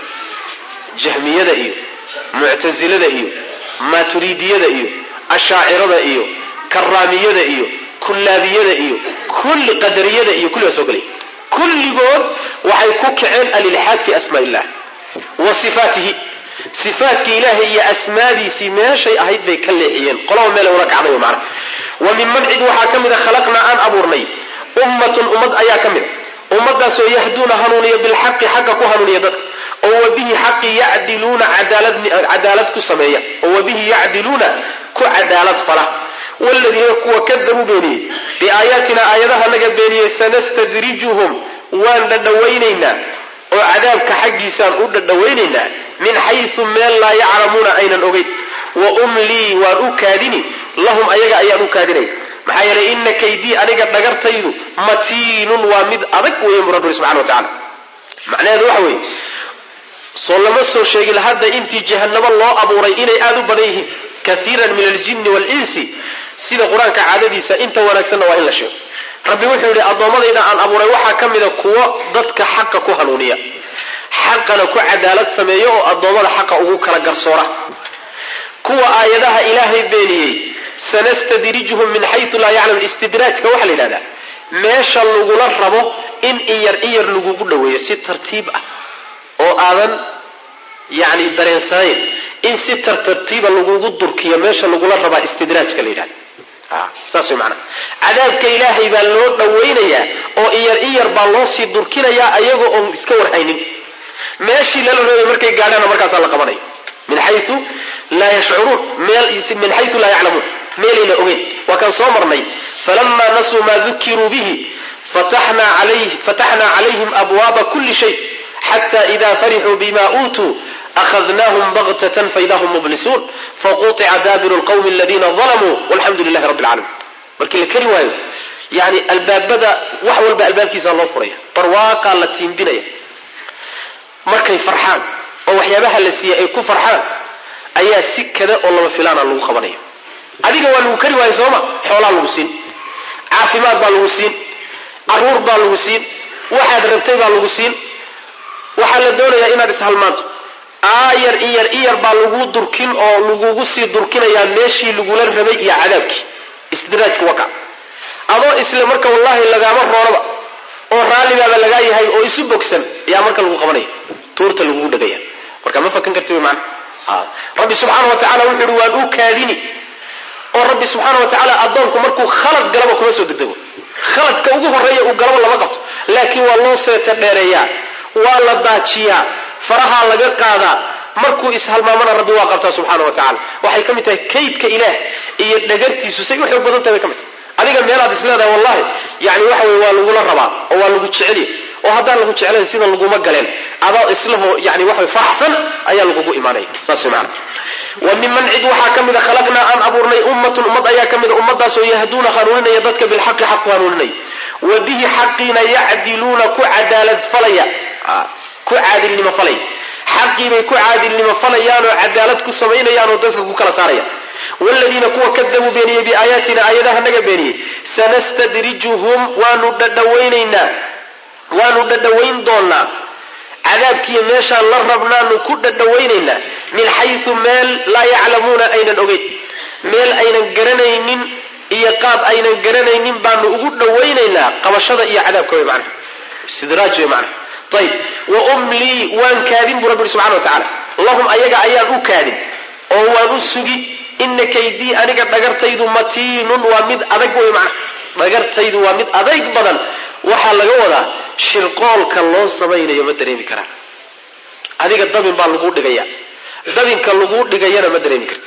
jahmiyada iyo muctasilada iyo maaturidiyada iyo ashaacirada iyo karaamiyada iyo kullaabiyada iyo kulli qadariyada iyo kulli baa soo gelay kulligood waxay ku kaceen alilxaad fi asmaa illah wa sifaatihi sifaatkii ilaahay iyo asmaadiisii meeshay ahayd bay ka leexiyeen qolaba meelay una kacday macna wa min man cid waxaa ka mid a khalaqnaa aan abuurnay ummatun ummad ayaa ka mid a ummadaasoo yahduuna hanuuniya bilxaqi xaqa ku hanuuniya dadka oo wabihi xaqi yacdiluuna cadaalad ku sameeya oo wabihi yacdiluuna ku cadaalad fala waladiina kuwa kadabuu beeniyey biaayaatina aayadaha naga beeniyey sanastadrijuhum waan dhadhawaynaynaa oo cadaabka xaggiisaan u dhadhawaynaynaa min xaysu meel laa yaclamuuna aynan ogeyn wa umlii waan u kaadini lahum ayaga ayaan u kaadinaya maxaa yeelay ina kaydii aniga dhagartaydu matiinun waa mid adag weeye bu rabbi subxana wa tacala macnaheedu waxa weeye soo lama soo sheegin hadda intii jahanamo loo abuuray inay aada u badan yihiin kaiiran min aljinni waalinsi sida qur-aanka caadadiisa inta wanaagsanna waa in la sheego rabbi wuxuu yidhi addoommadayda aan abuuray waxaa ka mida kuwo dadka xaqa ku hanuuniya xaqana ku cadaalad sameeya oo addoommada xaqa ugu kala garsoora kuwa aayadaha ilaahay beeniyey sanastadrijuhum min xayu laa yaclam istidraajka waxaa la yidhahdaa meesha lagula rabo in iyar iyar lagugu dhoweeyo si tartiib ah oo aadan yani dareensanayn in si tartartiiba lagugu durkiyo meesha lagula rabaa istidraajka la yidhahda saas way maanaa cadaabka ilaahay baa loo dhawaynayaa oo iyar iyar baa loo sii durkinayaa ayagoo oon iska warhaynin meeshii lala rabay markay gaadhaana markaasaa la qabanaya min xayu laa yashcuruun min xayu laa yaclamuun meelayna ogeyn waa kaan soo marnay falamaa nasuu maa dukiruu bihi fataxnaa calayhim abwaaba kuli shay xata ida farixuu bima uutuu akhadnaahum baktatan faida hum mublisuun faquطica daabiru lqwmi aladiina dalamuu walxamdu lilahi rabbi alcaalamiin markii la keri waayo yani albaabada wax walba albaabkiisa loo furaya barwaaqaa la tiimbinaya markay farxaan oo waxyaabaha la siiyey ay ku farxaan ayaa si kada oo lama filaana lagu qabanaya adiga waa lagu kari waayo sooma xoolaa lagu siin caafimaad baa lagu siin caruur baa lagu siin waxaad rabtay baa lagu siin waxaa la doonayaa inaad ishalmaanto aayar iyar iyar baa lagu durkin oo lagugu sii durkinayaa meeshii lagula rabay iyo cadaabkii istidraajka waka adoo isle marka wallahi lagaama roonaba oo raallibaaba lagaa yahay oo isu bogsan ayaa marka lagu qabanaya tuurta lagugu dhegaya marka ma fakan karti wy maana rabbi subxaana wa tacala wuxu uhi waan u kaadini oo rabbi subxaana wa tacaala addoonku markuu khalad galaba kuma soo degdego khaladka ugu horreeya uu galaba lama qabto laakiin waa loo seeta dheereeyaa waa la daajiyaa farahaa laga qaadaa markuu ishalmaamana rabbi waa qabtaa subxaana wa tacala waxay ka mid tahay kaydka ilaah iyo dhagartiisu say u xoog badan tahay bay ka mid tahay adiga meelaad is leedahay wallahi yani waxa weye waa lagula rabaa oo waa lagu jeceliy oo haddaan lagu jeclayn sida laguma galeen adoo islaho yani waxa faraxsan ayaa lagugu imaanaya saas wey maana wa miman cid waxaa ka mida khalaqnaa aan abuurnay ummatun ummad ayaa ka mida ummadaasoo yahduuna hanuuninaya dadka bilxaqi xaq ku hanuuninaya wa bihi xaqiina yacdiluuna ku cadaalad falaya ku caadilnimo falaya xaqiibay ku caadilnimo falayaan oo cadaalad ku samaynayaan oo dadka ku kala saaraya wladiina kuwa kadabuu beeniyey biaayaatina aayadaha naga beeniyey sanastadrijuhum waanu dhadhawaynaynaa waanu dhadhawayn doonaa cadaabkiiyo meeshaan la rabnaanu ku dhadhawaynaynaa min xayu meel laa yaclamuuna aynan ogeyn meel aynan garanaynin iyo qaab aynan garanaynin baanu ugu dhawaynaynaa qabashada iyo cadaabka wey mana istidraaj wey mana ayb wa umlii waan kaadin buu rabbi subxana wa tacala lahum ayaga ayaan u kaadin oo waan u sugi ina kaydii aniga dhagartaydu matiinun waa mid adag wey macna dhagartaydu waa mid adayg badan waxaa laga wadaa shirqoolka loo samaynayo ma dareemi karaan adiga dabin baa laguu dhigaya dabinka laguu dhigayana ma dareemi kartid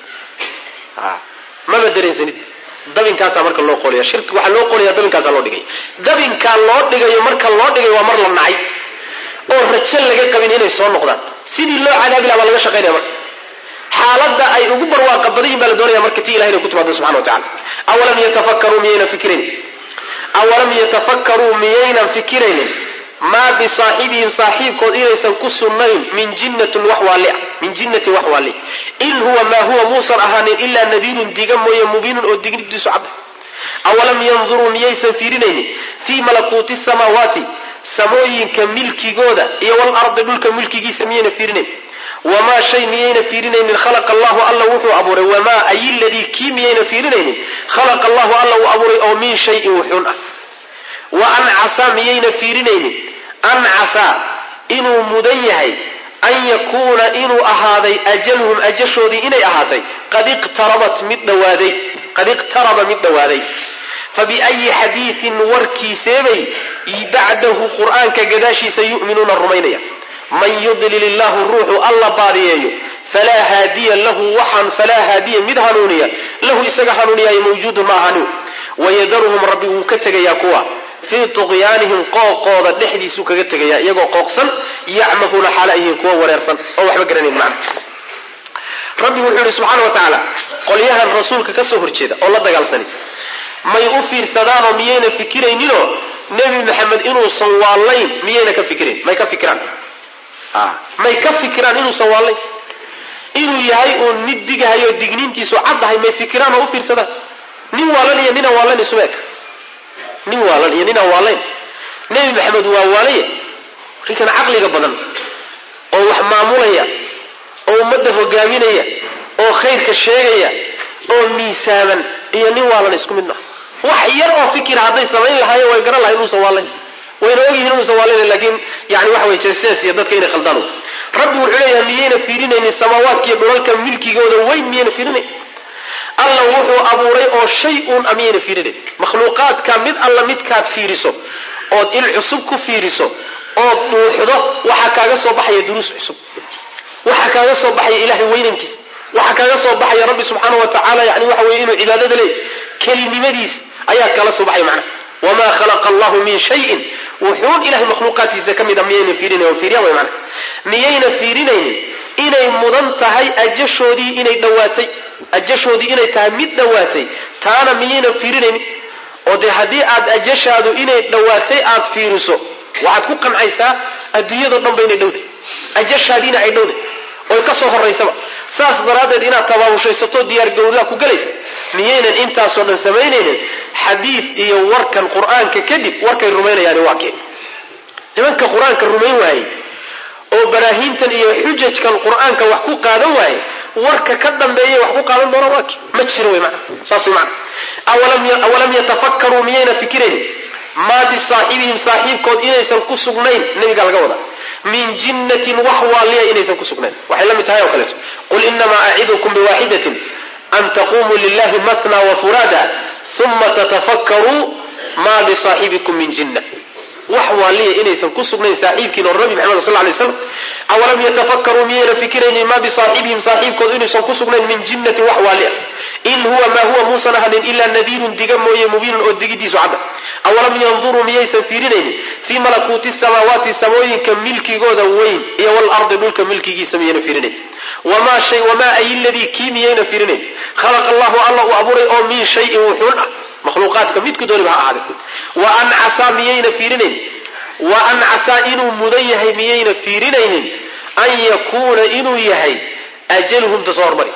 mama dareensanid dabinkaasaa marka loo qolaya shirki waxaa loo qolaya dabinkaasaa loo dhigaya dabinkaa loo dhigayo marka loo dhigayo waa mar la nacay oo rajo laga qabin inay soo noqdaan sidii loo cadaabi laha baa laga shaqaynaya marka xaaladda ay ugu barwaaqa badan yihin baa la doonaya marka ti ilahay inay ku timaado subxana wa tacala awalam yatafakkaruu miyaynan fikiraynin awalam yatafakkaruu miyaynan fikiraynin maa bisaaxibihim saaxiibkood inaysan ku sugnayn min jinnatin wax waali min jinnatin wax waali in huwa maa huwa muusan ahaanin ilaa nadiirun diga mooye mubiinun oo dignidiisu cadda awalam yanduruu miyaysan fiirinaynin fii malakuuti samaawaati samooyinka milkigooda iyo walardi dhulka milkigiisa miyayna fiirinayn wamaa shay miyayna fiirinaynin khalaqa allahu alla wuxuu abuuray wamaa ay ladii kii miyayna fiirinaynin khalaqa allahu alla uu abuuray oo min shayin wuxuun ah wa ancasaa miyayna fiirinaynin ancasaa inuu mudan yahay an yakuuna inuu ahaaday ajaluhum ajashoodii inay ahaatay qad iqtarabat mid dhawaaday qad iqtaraba mid dhawaaday fabiayi xadiidin warkiiseebay bacdahu qur'aanka gadaashiisa yu'minuuna rumaynaya man yudlil illahu ruuxu alla baadiyeeyo falaa haadiya lahu waxaan falaa haadiya mid hanuuniya lahu isaga hanuuniyaayo mawjuudun ma ahani wayadaruhum rabbi wuu ka tegayaa kuwa fii tuqyaanihim qooqooda dhexdiisuu kaga tegayaa iyagoo qooqsan yacmahuuna xaala yihiin kuwa wareersan oo waxba garanayn macna rabbi wuxuu yihi subxaana wa tacaala qolyahan rasuulka ka soo horjeeda oo la dagaalsani may u fiirsadaanoo miyayna fikirayninoo nebi maxamed inuusan waallayn miyayna ka fikirayn may ka fikiraan may ka fikiraan inuusan waallayn inuu yahay uun mid digahayo digniintiisu caddahay may fikiraan oo u fiirsadaan nin waalan iyo ninaan waallayn isuma eg nin waalan iyo ninaan waallayn nebi maxamed waa waalaya ninkan caqliga badan oo wax maamulaya oo ummadda hogaaminaya oo khayrka sheegaya oo miisaaman iyo nin waalan isku mid maaha wax yar oo fikira hadday samayn lahaayeen way garan lahay inuusan waallayn wayna ogyihiin inuusan waallayn laakiin yani waxa way jeesees iyo dadka inay khaldaan rabbi wuxuu leeyahay miyayna fiirinaynin samaawaadka iyo dhulalka milkigooda weyn miyayna fiirinayn alla wuxuu abuuray oo shay uun a miyayna fiirinayn makhluuqaadka mid alla midkaad fiiriso ood il cusub ku fiiriso ood dhuuxdo waxaa kaaga soo baxaya duruus cusub waxaa kaaga soo baxaya ilahay weynankiisa waxaa kaaga soo baxaya rabbi subxaana wa tacaala yani waxa weye inuu cibaadada leey kelinimadiis ayaa kala soo baxaya macnaha wamaa khalaqa allahu min shayin wuxuun ilahay makhluuqaadkiisa ka mid a miyayna fiirinayn fiiriyaan way macnaha miyayna fiirinaynin inay mudan tahay ajashoodii inay dhawaatay ajashoodii inay tahay mid dhawaatay taana miyayna fiirinaynin oo dee haddii aad ajashaadu inay dhawaatay aad fiiriso waxaad ku qancaysaa adduunyado dhan ba inay dhowday ajashaadiina ay dhowday oy ka soo horaysaba saas daraaddeed inaad tabaabushaysato diyaargowdaa ku gelaysa miyaynan intaasoo dhan samaynaynin xadiid iyo warkan qur-aanka kadib warkay rumaynayaani waa keen nimanka qur-aanka rumayn waayey oo baraahiintan iyo xujajkan qur-aanka wax ku qaadan waaye warka ka dambeeya wax ku qaadan doona waa ki ma jiro wy mana saas wy mana awalam yatafakkaruu miyayna fikiraynin maa bisaaxibihim saaxiibkood inaysan ku sugnayn nebiga laga wada min jinnatin wax waaliya inaysan ku sugnayn waxay la mid tahay oo kaleeto qul inamaa acidukum biwaaxidatin an taqumuu lilahi matna wafuraada uma tatafakkaruu maa bisaaxibikum min jinna wax waaliya inaysan ku sugnayn saaxiibkiin oo nabi maxamed sal lay slam awalam yatafakkaruu miyayna fikiraynin maa bisaaxibihim saaxiibkood inaysan ku sugnayn min jinnatin wax waaliya in huwa maa huwa muusan ahanin ilaa nadiirun diga mooye mubiinun oo digidiisu cadda awalam yanduruu miyaysan fiirinaynin fii malakuuti samaawaati samooyinka milkigooda weyn iyo walardi dhulka milkigiisa miyayna fiirinayn wamaa shay wamaa ay ladii kii miyayna fiirinayn khalaqa allahu alla uu abuuray oo min shayin wuxuun ah makhluuqaadka midku dooniba ha ahaade wa an casaa miyayna fiirinayn wa an casaa inuu mudan yahay miyayna fiirinaynin an yakuuna inuu yahay ajaluhum tasoo hormari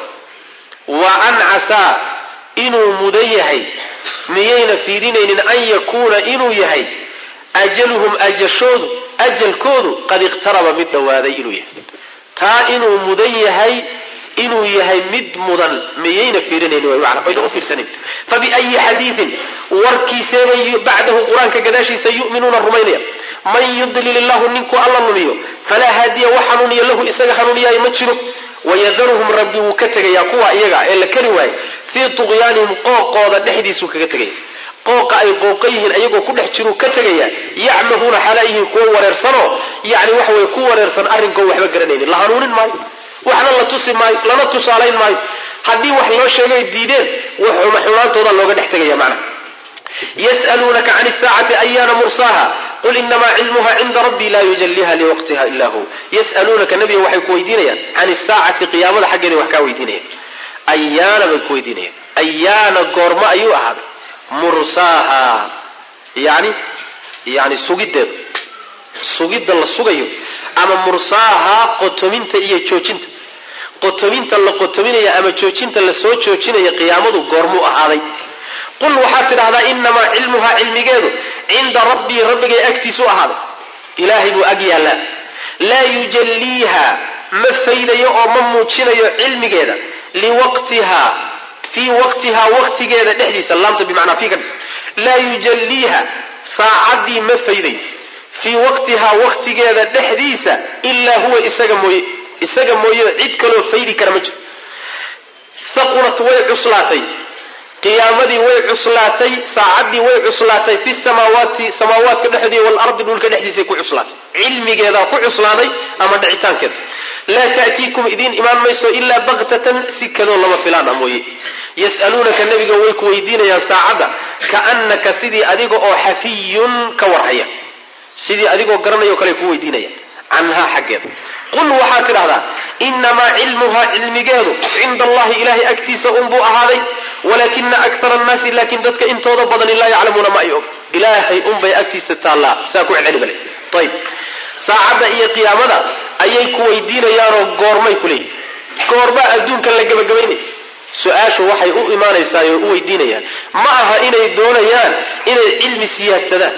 wa an casaa inuu mudan yahay miyayna fiirinaynin an yakuuna inuu yahay ajaluhum ajashoodu ajalkoodu qad iqtaraba mid dhowaaday inuu yahay taa inuu mudan yahay inuu yahay mid mudan miyayna fiirinaynin u fiirsanin fabiayi xadiiin warkiiseebay bacdahu qur-aanka gadaashiisa yuminuuna rumaynaya man yudlil illahu ninkuu alla lumiyo falaa haadiya wax hanuuniya lahu isaga hanuuniyaayo ma jiro wayadaruhum rabbi wuu ka tegayaa kuwa iyaga ee la kari waaye fii tuqyaanihim qooqooda dhexdiisuu kaga tegaya qooqa ay qooqa yihiin ayagoo ku dhex jiruu ka tegayaa yacmahuuna xalaa yihiin kuwo wareersanoo yani waxa weye ku wareersan arrinkoo waxba garanaynin la hanuunin maayo waxna la tusi maayo lana tusaalayn maayo haddii wax loo sheegay diideen xumaantooda looga dhex tegaya macnaha yas'aluunaka can isaacati ayaana mursaaha qul inamaa cilmuha cinda rabbii laa yujaliha liwaqtiha ila hu yas'aluunaka nabiga waxay ku weydiinayaan can isaacati qiyaamada xaggeeda wax kaa weydiinayaan ayaana bay ku weydiinayaan ayaana goormo ayuu ahaaday mursaaha yani yani sugiddeeda sugidda la sugayo ama mursaaha qotominta iyo joojinta qotominta la qotominaya ama joojinta lasoo joojinaya qiyaamadu goormuu ahaaday qul waxaad tidhahdaa inamaa cilmuhaa cilmigeedu cinda rabbii rabbigay agtiisu ahaaday ilaahay buu ag yaallaa laa yujalliiha ma faydayo oo ma muujinayo cilmigeeda liwaqtihaa fii waqtihaa waqtigeeda dhexdiisa laamta bimacnaa fii ka laa yujalliiha saacaddii ma faydayo fii waqtihaa waqtigeeda dhexdiisa ilaa huwa isaga mooye isaga mooye cid kaloo faydi kara ma jiro haqulat way cuslaatay qiyaamadii way cuslaatay saacaddii way cuslaatay fi samaawaati samaawaadka dhexdii walardi dhulka dhexdiisay ku cuslaatay cilmigeedaa ku cuslaaday ama dhicitaankeeda laa ta'tiikum idiin imaan mayso ilaa baktatan si kadoo lama filaan a mooye yas'aluunaka nebiga way ku weydiinayaan saacadda kaannaka sidii adiga oo xafiyun ka warhaya sidii adigoo garanayao kale ku weydiinaya canhaa xaggeeda qul waxaad tidhahdaa inamaa cilmuhaa cilmigeedu cinda allahi ilahay agtiisa unbuu ahaaday walaakina akara annaasi laakiin dadka intooda badani laa yaclamuuna ma ay og ilaahay unbay agtiisa taallaa saa ku celceli bale ayb saacadda iyo qiyaamada ayay ku weydiinayaanoo goormay ku leeyihin goorbaa adduunka la gebagabaynaya su-aashu waxay u imaanaysaa oo u weydiinayaan ma aha inay doonayaan inay cilmi siyaadsadaan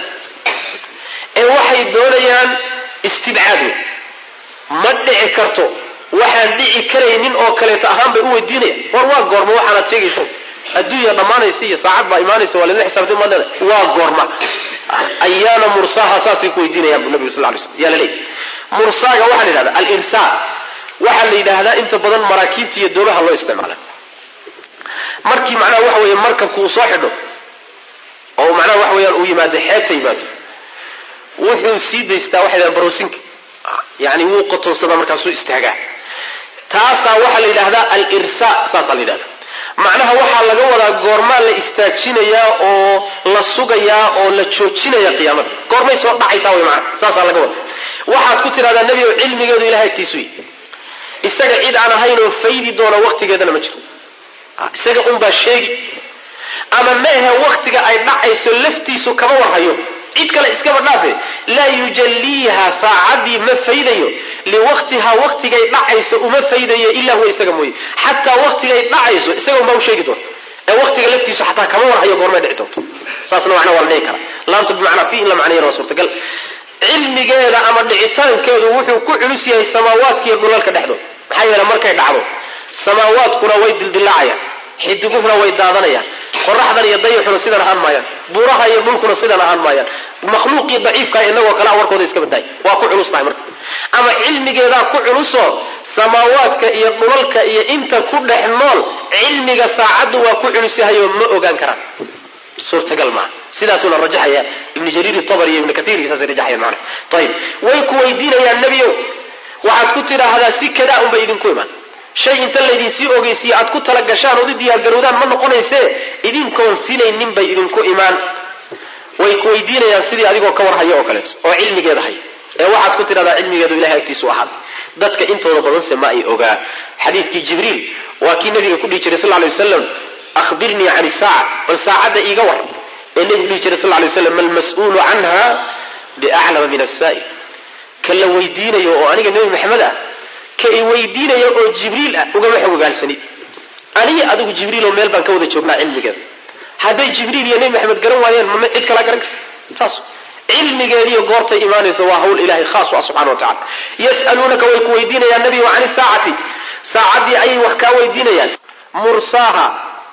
ee waxay doonayaan istibcaad wey ma dhici karto waxaan dhici karaynin oo kaleeto ahaan bay u weydiinayaan war waa goorma waxaanaad sheegayso adduunya dhammaanaysa iyo saacad baa imaanaysa waa ladla xisaabtay maad leedahay waa goorma ayaana mursaaha saasay ku weydiinayaan bu nabiga sal ly slam yaa la leeyahy mursaaga waxaa la yidhahdaa alirsaa waxaa la yidhaahdaa inta badan maraakiibta iyo doomaha loo isticmaala markii macnaha waxa weeye markabku uu soo xidho oo macnaha waxa weeyaan uu yimaado xeebta yimaado wuxuu sii daystaa waxay dhahan baroosinka yani wuu qotonsadaa markaasuu istaagaa taasaa waxaa la yidhahdaa alirsa saasaa la yidhahdaa macnaha waxaa laga wadaa goormaa la istaajinayaa oo la sugayaa oo la joojinaya qiyaamada goormay soo dhacaysaa way macnaha saasaa laga wadaa waxaad ku tidhahdaa nebi ow cilmigeedu ilahay agtiisu yi isaga cid aan ahayn oo faydi doona waqtigeedana ma jiro isaga unbaa sheegi ama meehe waktiga ay dhacayso laftiisu kama warhayo cid kale iskaba dhaafe laa yujalliiha saacaddii ma faydayo liwaqtihaa waktigay dhacayso uma faydayo ilaa huwa isaga mooye xataa waktigay dhacayso isaga unbaa u sheegi doona ee waktiga laftiisu xataa kama warhayo goormay dhici doonto saasna macnaa waa la dhihi karaa laamta bimacnaa fi in la macnayana waa suurtagal cilmigeeda ama dhicitaankeedu wuxuu ku culus yahay samaawaadkiiyo dhulalka dhexdooda maxaa yeele markay dhacdo samaawaadkuna way dildilaacayaan xidiguhuna way daadanayaan qoraxdan iyo dayixuna sidan ahaan maayaan buuraha iyo dhulkuna sidan ahaan maayaan makhluuqii daciifkaa inagoo kalea warkooda iska badaay waa ku culus tahay marka ama cilmigeedaa ku culusoo samaawaadka iyo dhulalka iyo inta ku dhex nool cilmiga saacaddu waa ku culus yahayoo ma ogaan karaan suurtagal maaha sidaasuna rajaxaya ibnu jariir tabari iyo ibnu kaiir saasay rajaxayaan macana ayib way ku weydiinayaan nebiyow waxaad ku tidhaahdaa si kadaa unbay idinku imaan shay inta laydinsii ogeysiiye aad ku tala gashaan ood u diyaargarowdaan ma noqonaysee idinkoon filaynin bay idinku imaan way ku weydiinayaan sidii adigoo ka warhaya oo kaleeto oo cilmigeeda hay ee waxaad ku tidhahdaa cilmigeedu ilahay agtiisu ahaad dadka intooda badanse ma ay ogaa xadiidkii jibriil waa kii nabiga ku dhihi jiray sal lay wasalam ahbirnii can isaaca bal saacadda iiga war ee nebigu dhihi jiray sal lay waslam malmas-uulu canha biaclama min asaa'il ka la weydiinayo oo aniga nebi maxamed ah ka i weydiinaya oo jibriil ah ugama xog ogaalsanid aniga adigu jibriiloo meel baan ka wada joognaa cilmigeeda hadday jibriil iyo nebi maxamed garan waayeen mama cid kalaa garan karta saas cilmigeediiyo goortay imaanaysa waa hawl ilahay khaas u ah subxana wa tacala yas'aluunaka way ku weydiinayaan nebigu can isaacati saacaddii ayay wax kaa weydiinayaan mursaaha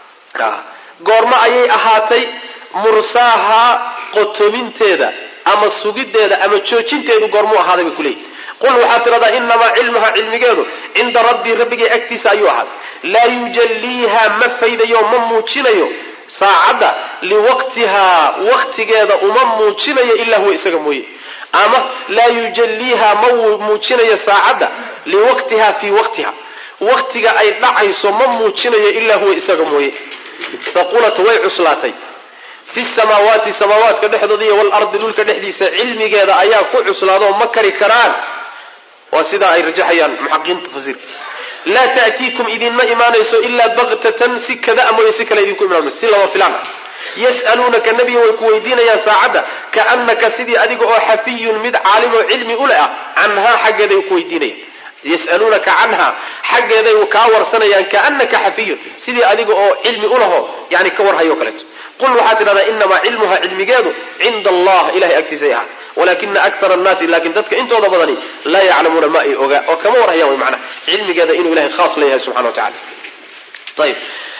goormo ayay ahaatay mursaaha qotominteeda ama sugiddeeda ama joojinteedu goormuu ahaaday bay kuleeyihi qul waxaad tidhahdaa inamaa cilmuha cilmigeedu cinda rabbii rabbigay agtiisa ayuu ahaaday laa yujalliiha ma faydayo ma muujinayo saacadda liwaqtihaa waqtigeeda uma muujinayo ilaa huwa isaga mooye ama laa yujalliiha ma muujinayo saacadda liwaqtiha fii waqtiha waqtiga ay dhacayso ma muujinayo ilaa huwa isaga mooye faqulat way cuslaatay fi samaawaati samaawaadka dhexdooda iyo walardi dhulka dhexdiisa cilmigeeda ayaa ku cuslaadoo ma kari karaan waa sidaa ay rajaxayaan muxaqiqiinta tafsiirka laa ta'tiikum idinma imaanayso ilaa baktatan si kada mooye si kale idinku imaan si lama filaan yas'aluunaka nebiga way ku weydiinayaan saacadda kaannaka sidii adiga oo xafiyun mid caalim oo cilmi u leh ah canhaa xaggeeday ku weydiinayaan yas'aluunaka canha xaggeeday kaa warsanayaan kaannaka xafiyun sidii adiga oo cilmi u laho yani ka warhayo kaleeto qul waxaad tidhahdaa inamaa cilmuha cilmigeedu cinda allah ilahay agtiisay ahaatay walakina akara annaasi laakiin dadka intooda badani laa yaclamuuna ma ay ogaa oo kama warhayaan way macnaha cilmigeeda inuu ilahay khaas leeyahay subxana wa tacala ayib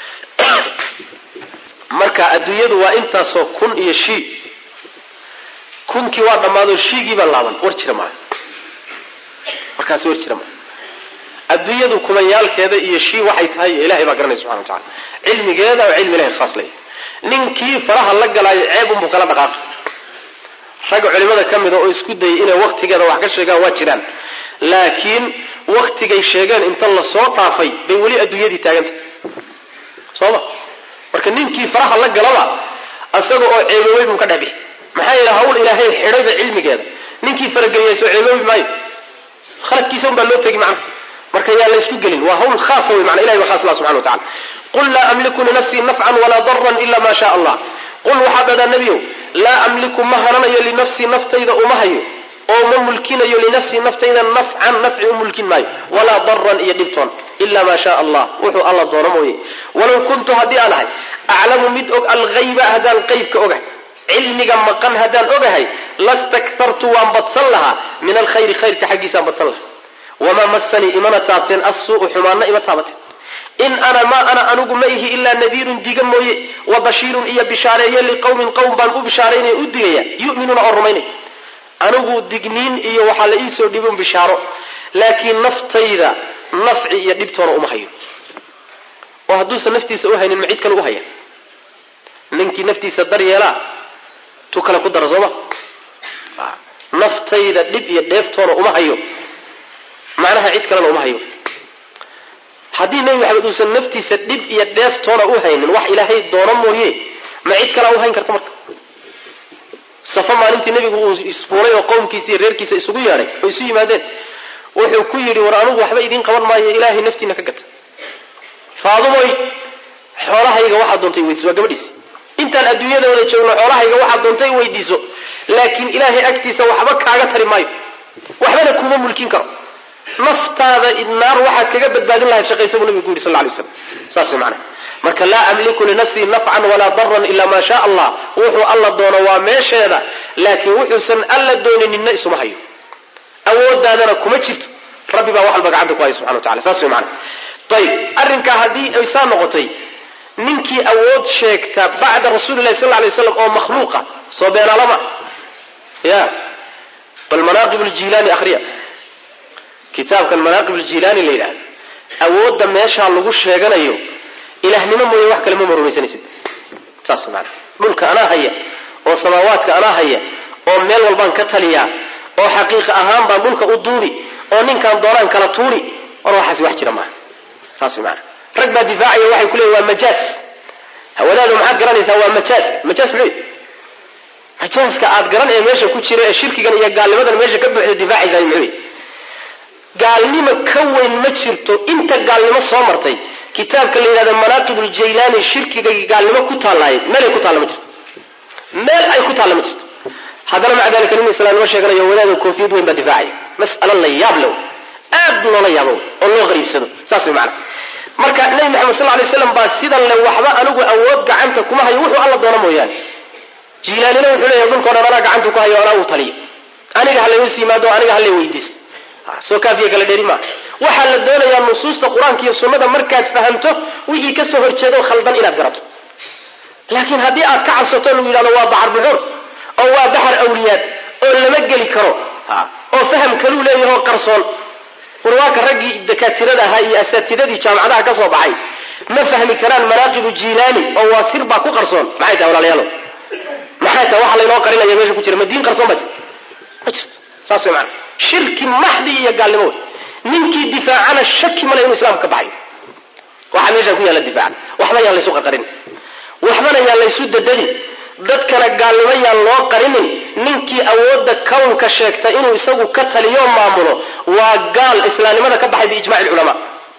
marka adduunyadu waa intaasoo kun iyo shii kunkii waa dhammaadoo shiigii baa laaban war jira maaha markaasi war jira maaha adduunyadu kumayaalkeeda iyo shii waxay tahay ilahay baa garanaya subxana wa tacala cilmigeeda oo cilmi ilahay khaas leeyahay ninkii faraha la galaayo ceeb unbuu kala dhaqaaqay ragga culimada ka mida oo isku dayay inay waktigeeda wax ka sheegaan waa jiraan laakiin waktigay sheegeen inta lasoo dhaafay bay weli adduunyadii taagantah sooma marka ninkii faraha la galaba isaga oo ceeboobay buu ka dhexbixi maxaa yeele hawl ilaahay xidhayba cilmigeeda ninkii farageliyay soo ceeboobi maayo khaladkiisa un baa loo tegi macna marka yaa laysku gelin waa hawl khaasa wey mana ilahi waa khaas lah subxana wa tacala qul laa amliku linafsii nafcan walaa daran ila ma sha allah qul waxaa dhahdaa nebiyow laa amliku ma hananayo linafsii naftayda uma hayo oo ma mulkinayo linafsii naftayda nafcan nafci u mulkin maayo walaa daran iyo dhibtoon ila maa shaa allah wuxuu alla doono mooye walow kuntu haddii aan ahay aclamu mid og alghayba haddaan qeybka ogahay cilmiga maqan haddaan ogahay lastakhartu waan badsan lahaa min alkhayri khayrka xaggiisaan badsan lahaa wamaa masanii imana taabteen assuu'u xumaanna ima taabateen in ana maa ana anugu ma ihi ilaa nadiirun diga mooye wa bashiirun iyo bishaareeye liqowmin qowm baan u bishaaraynaya u digaya yu'minuuna oo rumaynaya anigu digniin iyo waxaa la iisoo dhibin bishaaro laakiin naftayda nafci iyo dhibtoona uma hayo oo hadduusan naftiisa u haynin ma cid kale u haya ninkii naftiisa daryeelaa tu kale ku dara sooma naftayda dhib iyo dheeftoona uma hayo macnaha cid kalena uma hayo haddii nebi maxamed uusan naftiisa dhib iyo dheeftoona u haynin wax ilaahay doono mooye ma cid kalea u hayn karta marka safo maalintii nebigu uu isfuulay oo qowmkiisa iyo reerkiisa isugu yeedhay oo isu yimaadeen wuxuu ku yidhi war anigu waxba idiin qaban maayo ilaahay naftiina ka gata faadumoy xoolahayga waxaad doontay weydiiso waa gabadhiisi intaan adduunyada wada joogno xoolahayga waxaad doontay weydiiso laakiin ilaahay agtiisa waxba kaaga tari maayo waxbana kuma mulkin karo naftaada naar waxaad kaga badbaadin lahayd shaqaysa buu nabigu ku yidhi sal lla alay slam saas way macnaha marka laa amliku linafsii nafcan walaa daran ila maa shaa allah wuxuu alla doono waa meesheeda laakiin wuxuusan alla dooninina isuma hayo awoodaadana kuma jirto rabbi baa wax walba gacanta ku haya subxana wa tacala saas way macana ayib arrinkaa haddii ay saa noqotay ninkii awood sheegta bacda rasuuli lahi sal lay slam oo makhluuqa soo beenaalama ya bal manaaqib ljilaani akhriya kitaabkan manaaqib ljilaani la yidhahda awoodda meeshaa lagu sheeganayo ilaahnimo mooye wax kale mama rumaysanaysid saas maana dhulka anaa haya oo samaawaadka anaa haya oo meel walbaan ka taliyaa oo xaqiiqa ahaan baan dhulka u duubi oo ninkaan doonaan kala tuuri war waxaasi wax jira maaha saas maana rag baa difaacaya waxay ku leeyiin waa majaas hawadaadu maxaad garanaysaa waa majaas majaas muxuu majaaska aad garan ee meesha ku jira ee shirkigan iyo gaalnimadan meesha ka buuxda difaacaysaa muxuu gaalnimo ka weyn ma jirto inta gaalnimo soo martay kitaabka la yidhahda manaaqib uljaylaani shirkiga gaalnimo ku taallaaye meelay ku taalla ma jirto meel ay ku taalla ma jirto haddana maca dalika nin islaamnimo sheeganayo wadaada koofiyad weyn baa difaacaya mas'alo la yaab low aad loola yaabo oo loo qariibsado saas way macana marka nebi maxamed sal lay slam baa sidan le waxba anigu awood gacanta kuma hayo wuxuu alla doono mooyaane jiilaanina wuxuu leeyahay dhulkao dhan anaa gacanta ku hayo anaa uu taliyo aniga ha layus yimaado aniga ha lay weydiisto soo kaafiya kala dheri maa waxaa la doonayaa nusuusta qur-aanka iyo sunnada markaad fahamto wixii ka soo horjeedo khaldan inaad garato laakiin haddii aad ka cabsato lagu yidhahdo waa bacar buxur oo waa baxar awliyaad oo lama geli karo oo faham kaluu leeyahoo qarsoon warwaaka raggii dakaatirada ahaa iyo asaatidadii jaamacadaha ka soo baxay ma fahmi karaan manaaqibu jilaani oo waa sir baa ku qarsoon maxay tahay walaalayaalo maxay tahay waxa laynoo qarinaya meesha ku jira ma diin qarsoon ba jirta ma jirto saas way maana shirki maxdi iyo gaalnimo wey ninkii difaacana shaki male inuu islaamka ka baxayo waxaa meeshaan ku yaalla difaaca waxba yaan laysu qarqarin waxbana yaan laysu dadadin dadkana gaalnimo yaan loo qarinin ninkii awoodda kownka sheegta inuu isagu ka taliyo maamulo waa gaal islaamnimada ka baxay biijmaci lculamaa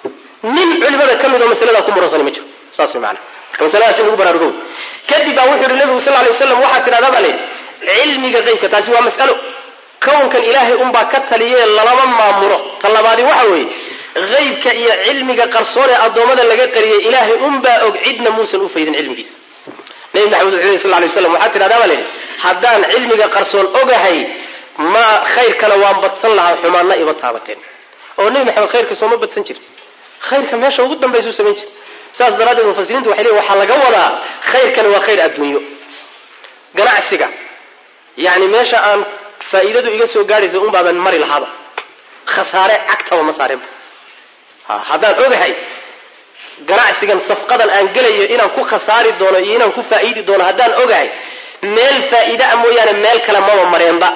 nin culimada ka mid oo masaladaa ku muransani ma jiro saas way maana marka masaladaas in lagu baraarugo kadib baa wuxuu yihi nabigu sal lay waslam waxaa tidhahdaa baa layidhi cilmiga qeybka taasi waa mas'alo kownkan ilaahay unbaa ka taliye lalama maamulo ta labaadi waxa weeye haybka iyo cilmiga qarsoon ee addoommada laga qariyay ilaahay unbaa og cidna muusan u faydin cilmigiisa nabi maxamed wuxuu yhi sal lay waslam waxaa tidhahdaa baa layidhi haddaan cilmiga qarsoon ogahay ma khayrkana waan badsan lahaa xumaanna ima taabateen oo nebi maxamed khayrka sooma badsan jir khayrka meesha ugu dambaysuu samayn jir saas daraaddeed mufasiriintu waxay leeyiin waxaa laga wadaa khayrkani waa khayr adduunyo ganacsiga yani meesha aan faa'iidadu iga soo gaadhaysa un baaban mari lahaaba khasaare cagtaba ma saareenba haddaan ogahay ganacsigan safqadan aan gelayo inaan ku khasaari doono iyo inaan ku faa'iidi doono haddaan ogahay meel faa'iide a mooyaane meel kale maba mareenba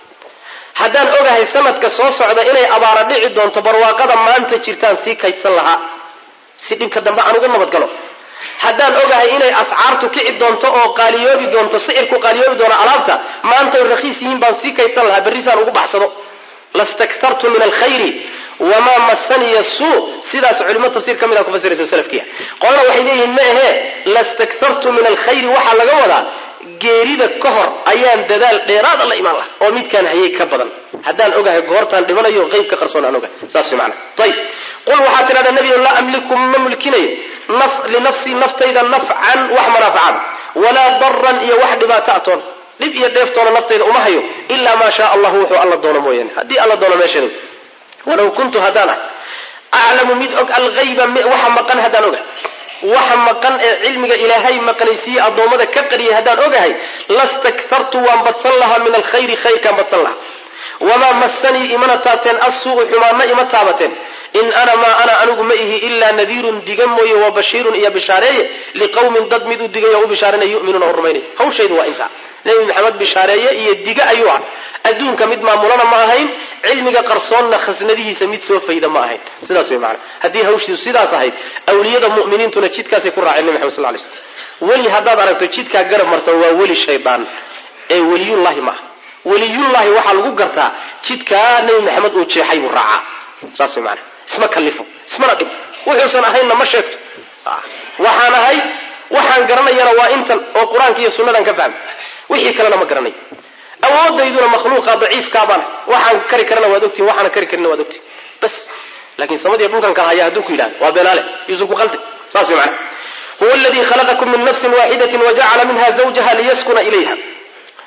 haddaan ogahay sanadka soo socda inay abaara dhici doonto barwaaqada maanta jirtaan sii kaydsan lahaa si dhibka dambe aan uga nabadgalo haddaan ogahay inay ascaartu kici doonto oo qaaliyoobi doonto sicirku qaaliyoobi doono alaabta maantay rakhiis yihiin baan sii kaydsan lahaa berrisaan ugu baxsado lastaktartu min alkhayri wamaa masaniya suu sidaas culimo tafsiir ka mid a ku fasiraysa salafkiya qolana waxay leeyihiin ma ahee lastaktartu min alkhayri waxaa laga wadaa geerida ka hor ayaan dadaal dheeraada la imaan laha oo midkaan hayay ka badan haddaan ogahay goortaan dhimanayo qeybka qarsoon aan ogahay saas mana ayib qul waxaa tidhahdaa nebiyo laa amliku ma mulkinayo linafsii naftayda nafcan wax manaafacaad walaa daran iyo wax dhibaato atoon dhib iyo dheeftoona naftayda uma hayo ilaa maa shaa allahu wuxuu alla doono mooyaane haddii alla doono meesheeda walow kuntu haddaan ah aclamu mid og alhayba waxa maqan haddaan ogahay waxa maqan ee cilmiga ilaahay maqnaysiiye addoommada ka qariyay haddaan ogahay lastaktartu waan badsan lahaa min alkhayri khayrkaan badsan lahaa wamaa massanii imana taabteen assuu'u xumaanna ima taabateen in ana maa ana anigu ma ihi ilaa nadiirun diga mooye wa bashiirun iyo bishaareeye liqowmin dad mid u digay oo u bishaaranaya yu'minuuna oo rumaynay hawshaydu waa intaa nebi maxamed bishaareeye iyo diga ayuu ah adduunka mid maamulana ma ahayn cilmiga qarsoonna khasnadihiisa mid soo fayda ma ahayn sidaas way macana haddii hawshiisu sidaas ahayd awliyada mu'miniintuna jidkaasay ku raaceen nebi maxamed sal lay slm weli haddaad aragto jidkaa garab marsan waa weli shaydaan ee weliyullahi ma aha weliyullahi waxaa lagu gartaa jidkaa nebi maxamed uu jeexay buu raacaa saas way macana isma kallifo ismana dhib wuxuusan ahaynna ma sheegto waxaan ahay waxaan garanayana waa intan oo qur-aanka iyo sunnadan ka fahmay wixii kalena ma garanayo awoodayduna makhluuqa daciifkaabaan waxaan kari karana waad ogtihin waxaana kari karina waad ogtihin bas laakiin samadiiyo dhulkan kala haya hadduu ku yidhahdo waa beenaale yuusan ku qaldi saas way macana huwa aladii khalaqakum min nafsin waaxidatin wajacala minha zawjaha liyaskuna ilayha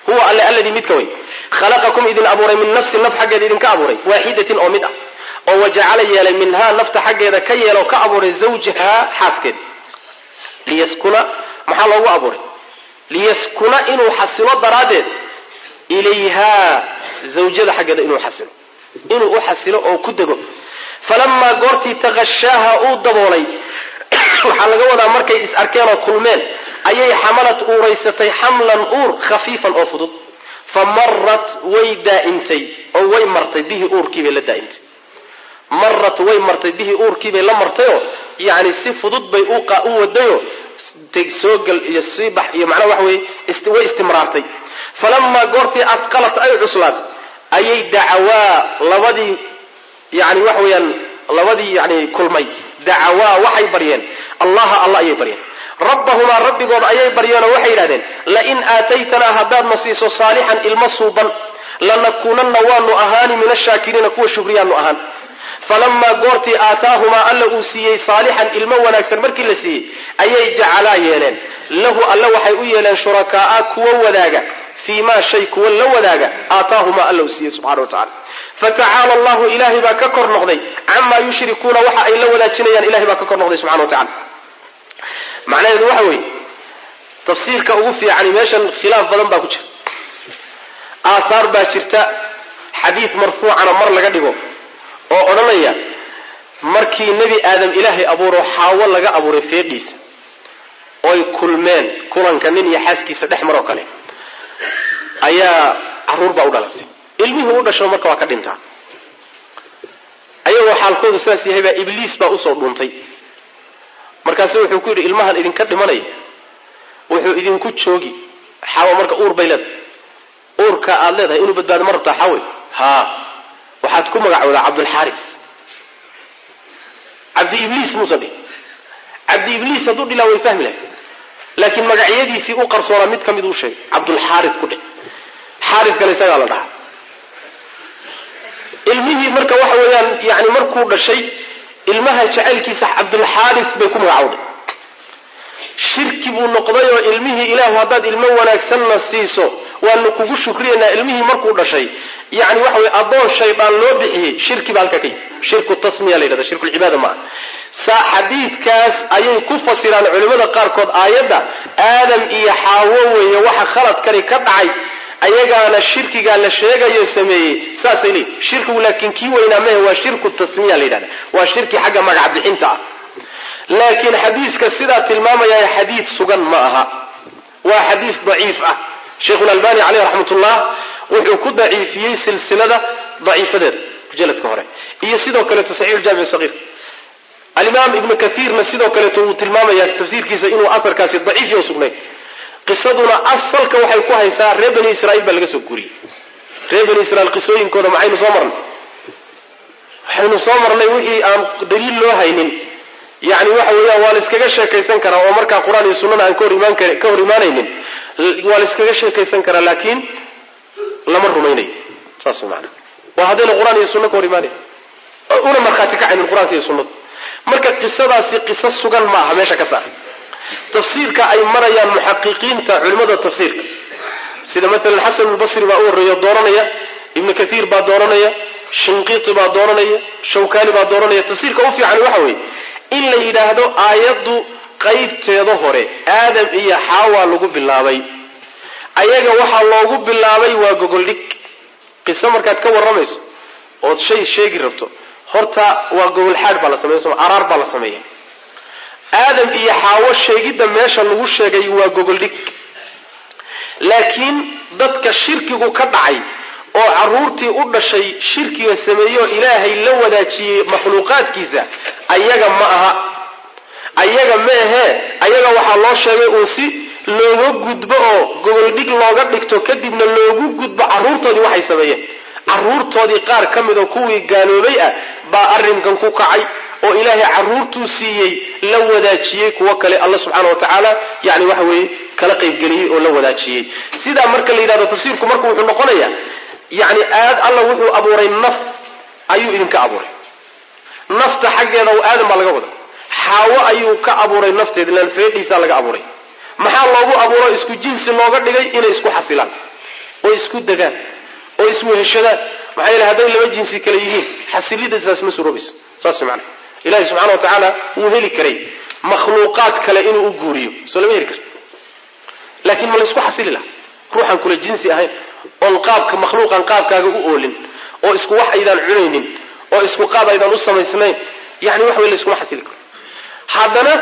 huwa alle alladii midka wey khalaqakum idin abuuray min nafsin naf xaggeeda idinka abuuray waaxidatin oo mid ah oo wajacala yeelay minhaa nafta xaggeeda ka yeeloo ka abuuray zawjahaa xaaskeeda liyaskuna maxaa loogu abuuray liyaskuna inuu xasilo daraaddeed ilayhaa zawjada xaggeeda inuu xasilo inuu u xasilo oo ku dego falamaa goortii taqashaaha uu daboolay waxaa laga wadaa markay is arkeen oo kulmeen ayay xamalad uuraysatay xamlan uur khafiifan oo fudud fa marat way daa'imtay oo way martay bihi uurkiibay la daa'imtay marat way martay bihi uurkiibay la martayoo yacni si fudud bay u wadayoo soogal iyo siibax iyo macnaha waxa weye way istimraartay falamaa goortii adqalat ay cuslaatay ayay dacawaa labadii yani waxa weeyaan labadii yani kulmay dacawaa waxay baryeen allaha alla ayay baryeen rabbahumaa rabbigood ayay baryeenoo waxay yidhahdeen lain aataytanaa haddaadna siiso saalixan ilmo suuban lanakuunanna waanu ahaani min ashaakiriina kuwa shukriyaanu ahaan falamaa goortii aataahumaa alla uu siiyey saalixan ilmo wanaagsan markii la siiyey ayay jacalaa yeeleen lahu alle waxay u yeeleen shurakaaa kuwa wadaaga fii maa shay kuwa la wadaaga aataahumaa alla uu siiyey subxana wa tacala fatacaala allahu ilaahay baa ka kor noqday camaa yushrikuuna waxa ay la wadaajinayaan ilahay baa ka kor noqday subxana wa tacala macnaheedu waxa weeye tafsiirka ugu fiicani meeshan khilaaf badan baa ku jira aathaar baa jirta xadiid marfuucana mar laga dhigo oo odhanaya markii nebi aadam ilaahay abuuro xaawo laga abuuray feedhiisa oy kulmeen kulanka nin iyo xaaskiisa dhex maroo kale ayaa caruur baa u dhalatay ilmihii u dhasho marka waa ka dhintaa ayagoo xaalkoodu saas yahay baa ibliis baa usoo dhuuntay markaasu wuxuu ku yidhi ilmahan idinka dhimanaya wuxuu idinku joogi xaawo marka uur bay leedahay uurka aad leedahay inuu badbaado ma rabtaa xaawe haa waxaad ku magacoodaa cabdulxaaris cabdi ibliis muusan dhihin cabdi ibliis hadduu dhilaa way fahmi lahay laakiin magacyadiisii u qarsoonaa mid ka mid uu sheegay cabdulxaaris ku dhe xaariskana isagaa la dhahaa ilmihii marka waxa weeyaan yani markuu dhashay ilmaha jacaylkiisa cabdulxaaris bay ku magacowday shirki buu noqday oo ilmihii ilaahu haddaad ilmo wanaagsanna siiso waanu kugu shukriyaynaa ilmihii markuu dhashay yani waxa weye addoon shaydaan loo bixiyey shirki ba halkaa ka yimi shirku tasmiya la yidhahda shirkulcibaada maaha saa xadiidkaas ayay ku fasiraan culimmada qaarkood aayadda aadam iyo xaawo weeye waxa khaladkani ka dhacay ayagaana shirkigaa la sheegayo sameeyey saasay leeyihin shirkigu laakiin kii weynaa mehe waa shirku tasmiya la yidhahda waa shirki xagga magac bixinta ah laakiin xadiiska sidaa tilmaamaya xadiid sugan ma aha waa xadiis daciif ah sheikhulalbani caleyh raxmatullah wuxuu ku daciifiyey silsilada daciifadeeda mujaladka hore iyo sidoo kaleeto saxiix jaamic sagiir alimaam ibnu kaiirna sidoo kaleeto wuu tilmaamaya tafsiirkiisa inuu aharkaasi daciif yo sugnay qisaduna asalka waxay ku haysaa reer bani israiil baa laga soo guuriyey reer bani israiil qisooyinkooda maxaynu soo marnay waxaynu soo marnay wixii aan daliil loo haynin yani waxa weeyaan waa la iskaga sheekaysan karaa oo markaa qur-aan iyo sunnada aan kahor imaan ka hor imaanaynin waa la iskaga sheekaysan karaa laakiin lama rumaynayo saas maana waa haddayna qur-aan iyo sunna ka hor imaanayn una markhaati kacaynin qur-aanka iyo sunnada marka qisadaasi qiso sugan ma aha meesha ka saar tafsiirka ay marayaan muxaqiqiinta culimmada tafsiirka sida maalan xasan albasri baa u horreeya dooranaya ibnu kathiir baa dooranaya shinqiiti baa dooranaya shawkani baa dooranaya tafsiirka u fiican waxa weeye in la yidhaahdo aayaddu qaybteeda hore aadam iyo xaawaa lagu bilaabay ayaga waxaa loogu bilaabay waa gogoldhig qiso markaad ka warramayso ood shay sheegi rabto horta waa gogolxaadh baa la sameya soma araar baa la sameeya aadam iyo xaawo sheegidda meesha lagu sheegay waa gogoldhig laakiin dadka shirkigu ka dhacay oo carruurtii u dhashay shirkiga sameeyeoo ilaahay la wadaajiyey makhluuqaadkiisa ayaga ma aha ayaga ma ahee ayaga waxaa loo sheegay uun si looga gudbo oo gogoldhig looga dhigto kadibna loogu gudbo carruurtoodii waxay sameeyeen carruurtoodii qaar ka mid oo kuwii gaaloobay ah baa arrinkan ku kacay oo ilaahay carruurtuu siiyey la wadaajiyey kuwo kale alla subxaana wa tacaala yani waxa weeye kala qaybgeliyey oo la wadaajiyey sidaa marka la yidhahdo tafsiirku marka wuxuu noqonayaa yani aad alla wuxuu abuuray naf ayuu idinka abuuray nafta xaggeeda aadam baa laga wada xaawo ayuu ka abuuray nafteeda ilaan feedhiisaa laga abuuray maxaa loogu abuuro isku jinsi looga dhigay inay isku xasilaan oo isku degaan oo isweheshadaan maxaa yeele hadday laba jinsi kale yihiin xasilidasaas ma suroobayso saas maana ilahi subxana wa tacaala wuu heli karay makhluuqaad kale inuu u guuriyo soo lama heli kara laakiin ma laysku xasili laha ruuxaan kula jinsi ahayn oon qaabka makhluuqan qaabkaaga u oolin oo isku wax aydaan cunaynin oo isku qaab aydaan u samaysnayn yani wax wey layskuma xasili karo haddana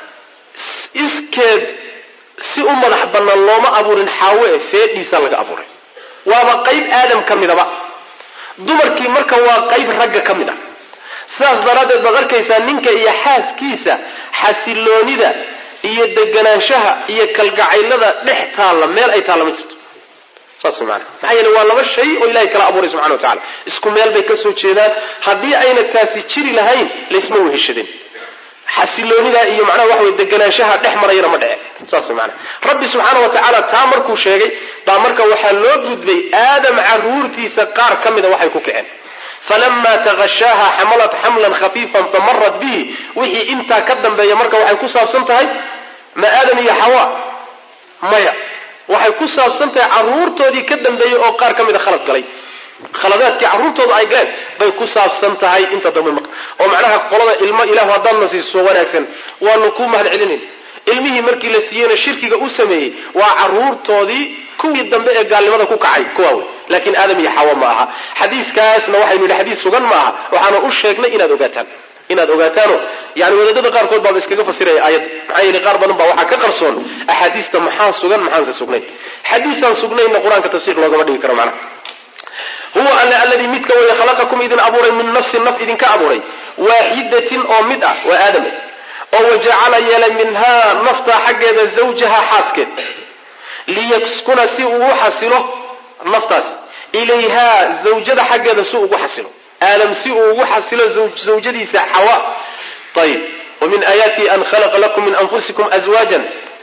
iskeed si u madax bannaan looma abuurin xaawe e feedhiisa laga abuuray waaba qayb aadam ka midaba dumarkii marka waa qayb ragga ka mid ah sidaas daraaddeed baad arkaysaa ninka iyo xaaskiisa xasiloonida iyo deganaanshaha iyo kalgacaylada dhex taalla meel ay taalla ma jirto saas maana maxaa yeele waa laba shay oo ilahay kala abuuray subxana wa tacala isku meel bay ka soo jeedaan haddii ayna taasi jiri lahayn laysma weheshadeen xasiloonida iyo macnaha waxa wey deganaanshaha dhex marayana ma dhece saas maana rabbi subxaana wa tacaala taa markuu sheegay baa marka waxaa loo gudbay aadam caruurtiisa qaar ka mida waxay ku kaceen falama takashaaha xamalat xamlan khafiifan famarat bihi wixii intaa ka dambeeya marka waxay ku saabsan tahay ma aadam iyo xawa maya waxay ku saabsan tahay caruurtoodii ka dambeeyey oo qaar ka mida khalad galay khaladaadkii carruurtooda ay galeen bay ku saabsan tahay inta dambe marka oo macnaha qolada ilmo ilahu haddaadna siiso wanaagsan waanu ku mahad celinayn ilmihii markii la siiyeyna shirkiga u sameeyey waa caruurtoodii kuwii dambe ee gaalnimada ku kacay kuwaa wey laakiin aadam iyo xawa ma aha xadiiskaasna waxaynu yidhi xadiis sugan ma aha waxaana u sheegnay inaad ogaataan inaad ogaataano yani wadaadada qaarkood baaba iskaga fasiraya aayadda maxaa yeele qaar badan baa waxaa ka qarsoon axaadiista maxaa sugan maxaanse sugnayn xadiisaan sugnayna qur-aanka tafsiir loogama dhigi karo macnaha huwa alle alladii midka weye khalaqakum idin abuuray min nafsin naf idinka abuuray waaxidatin oo mid ah waa aadam oo wajacala yeelay minhaa naftaa xaggeeda zawjaha xaaskeed liyaskuna si uu u xasilo naftaas ilayhaa zawjada xaggeeda si ugu xasilo aadam si uu ugu xasilo zawjadiisa xawa ayib wamin aayaatihi an khalaqa lakum min anfusikum azwaajan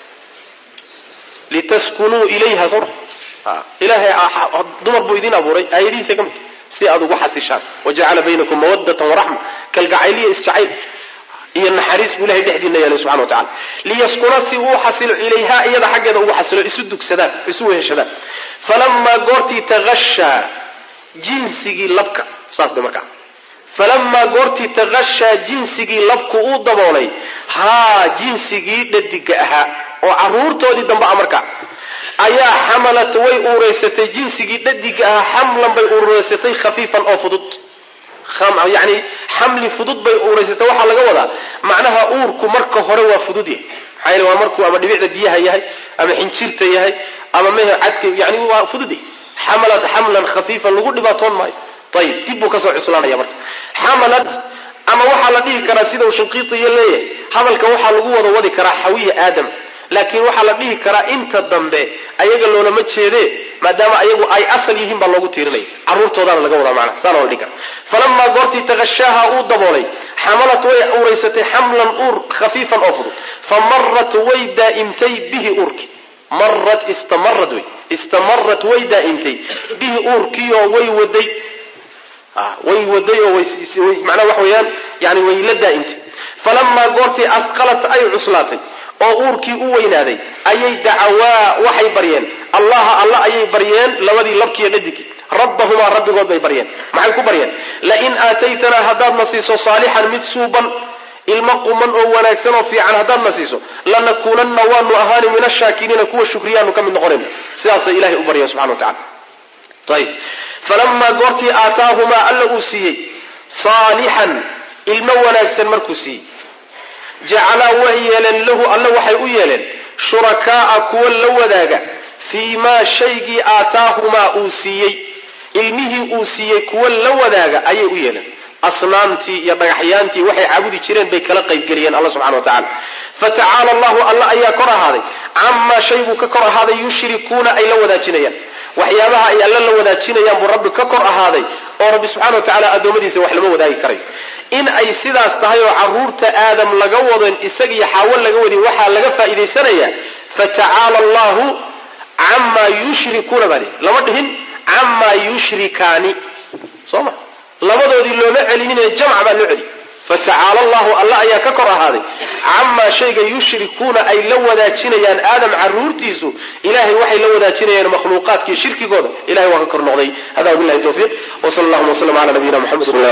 litaskunuu ilayha soo ilahay dumar buu idin abuuray aayadihiisa ka mid si aad ugu xasishaan wajacala baynakum mawadatan waraxma kalgacayliya isjacayl iyo naxariis buu ilahay dhexdiina yeelay subxana wa tacala liyaskuna si uu xasilo ilayhaa iyada xaggeeda ugu xasilo isu dugsadaan isu weheshadaan falamaa goortii tagashaa jinsigii labka saas de markaa falamaa goortii tagashaa jinsigii labku uu daboolay haa jinsigii dhadiga ahaa oo caruurtoodii dambe a markaa ayaa xamalat way uuraysatay jinsigii dhadiga ahaa xamlan bay uuraysatay khafiifan oo fudud yani xamli fudud bay uuraysatay waxaa laga wadaa macnaha uurku marka hore waa fudud yahay maxaa yeele waa markuu ama dhibicda biyaha yahay ama xinjirta yahay ama mehe cadka yani waa fudud yahay xamalat xamlan khafiifan lagu dhibaatoon maayo ayib dib buu kasoo cuslaanaya marka xamalat ama waxaa la dhihi karaa sida uu shinqiitiyo leeyahay hadalka waxaa lagu wada wadi karaa xawiya aadam laakiin waxaa la dhihi karaa inta dambe ayaga loolama jeede maadaama ayagu ay asal yihiin baa loogu tiirinaya caruurtoodaana laga wadaa macna saana la dhihi kara falamaa goortii takashaaha uu daboolay xamalat way uuraysatay xamlan uur khafiifan oo fudud fa marat way daa'imtay bihi uurki marat istamarad wey istamarat way daa'imtay bihi uurkiioo way waday way waday oo macnaha waxa weeyaan yani way la daa'imtay falamaa goortii afqalat ay cuslaatay oo uurkii u weynaaday ayay dacawaa waxay baryeen allaha alla ayay baryeen labadii labkiiyo dhadigii rabbahumaa rabbigood bay baryeen maxay ku baryeen lain aataytanaa haddaadna siiso saalixan mid suuban ilmo quman oo wanaagsan oo fiican haddaadna siiso lanakuunanna waanu ahaani min ashaakiriina kuwa shukriyaanu ka mid noqonayna sidaasay ilahay u baryeen subxana wa tacala ayib falamaa goortii aataahumaa alla uu siiyey saalixan ilmo wanaagsan markuu siiyey jacalaa way yeeleen lahu alle waxay u yeeleen shurakaa'a kuwa la wadaaga fii maa shaygii aataahumaa uu siiyey ilmihii uu siiyey kuwa la wadaaga ayay u yeeleen asnaamtii iyo dhagaxyaantii waxay caabudi jireen bay kala qaybgeliyeen alla subxana wa tacala fatacaala allahu alla ayaa kor ahaaday camaa shay buu ka kor ahaaday yushrikuuna ay la wadaajinayaan waxyaabaha ay alla la wadaajinayaan buu rabbi ka kor ahaaday oo rabbi subxana wa tacala addoommadiisa wax lama wadaagi karayo in ay sidaas tahay oo caruurta aadam laga wadon isagiyo xaawo laga wadin waxaa laga faa'iidaysanayaa fatacaala allahu camaa yushrikuuna baa lihi lama dhihin camaa yushrikaani soo ma labadoodii looma celinine jamc baa loo celi fatacaala allahu alla ayaa ka kor ahaaday camaa shayga yushrikuuna ay la wadaajinayaan aadam caruurtiisu ilahay waxay la wadaajinayaan makhluuqaadkii shirkigooda ilahay waa ka kor noqday hada wabilahi tawfiiq wsal allahuma wslm ala nabiyina mxamed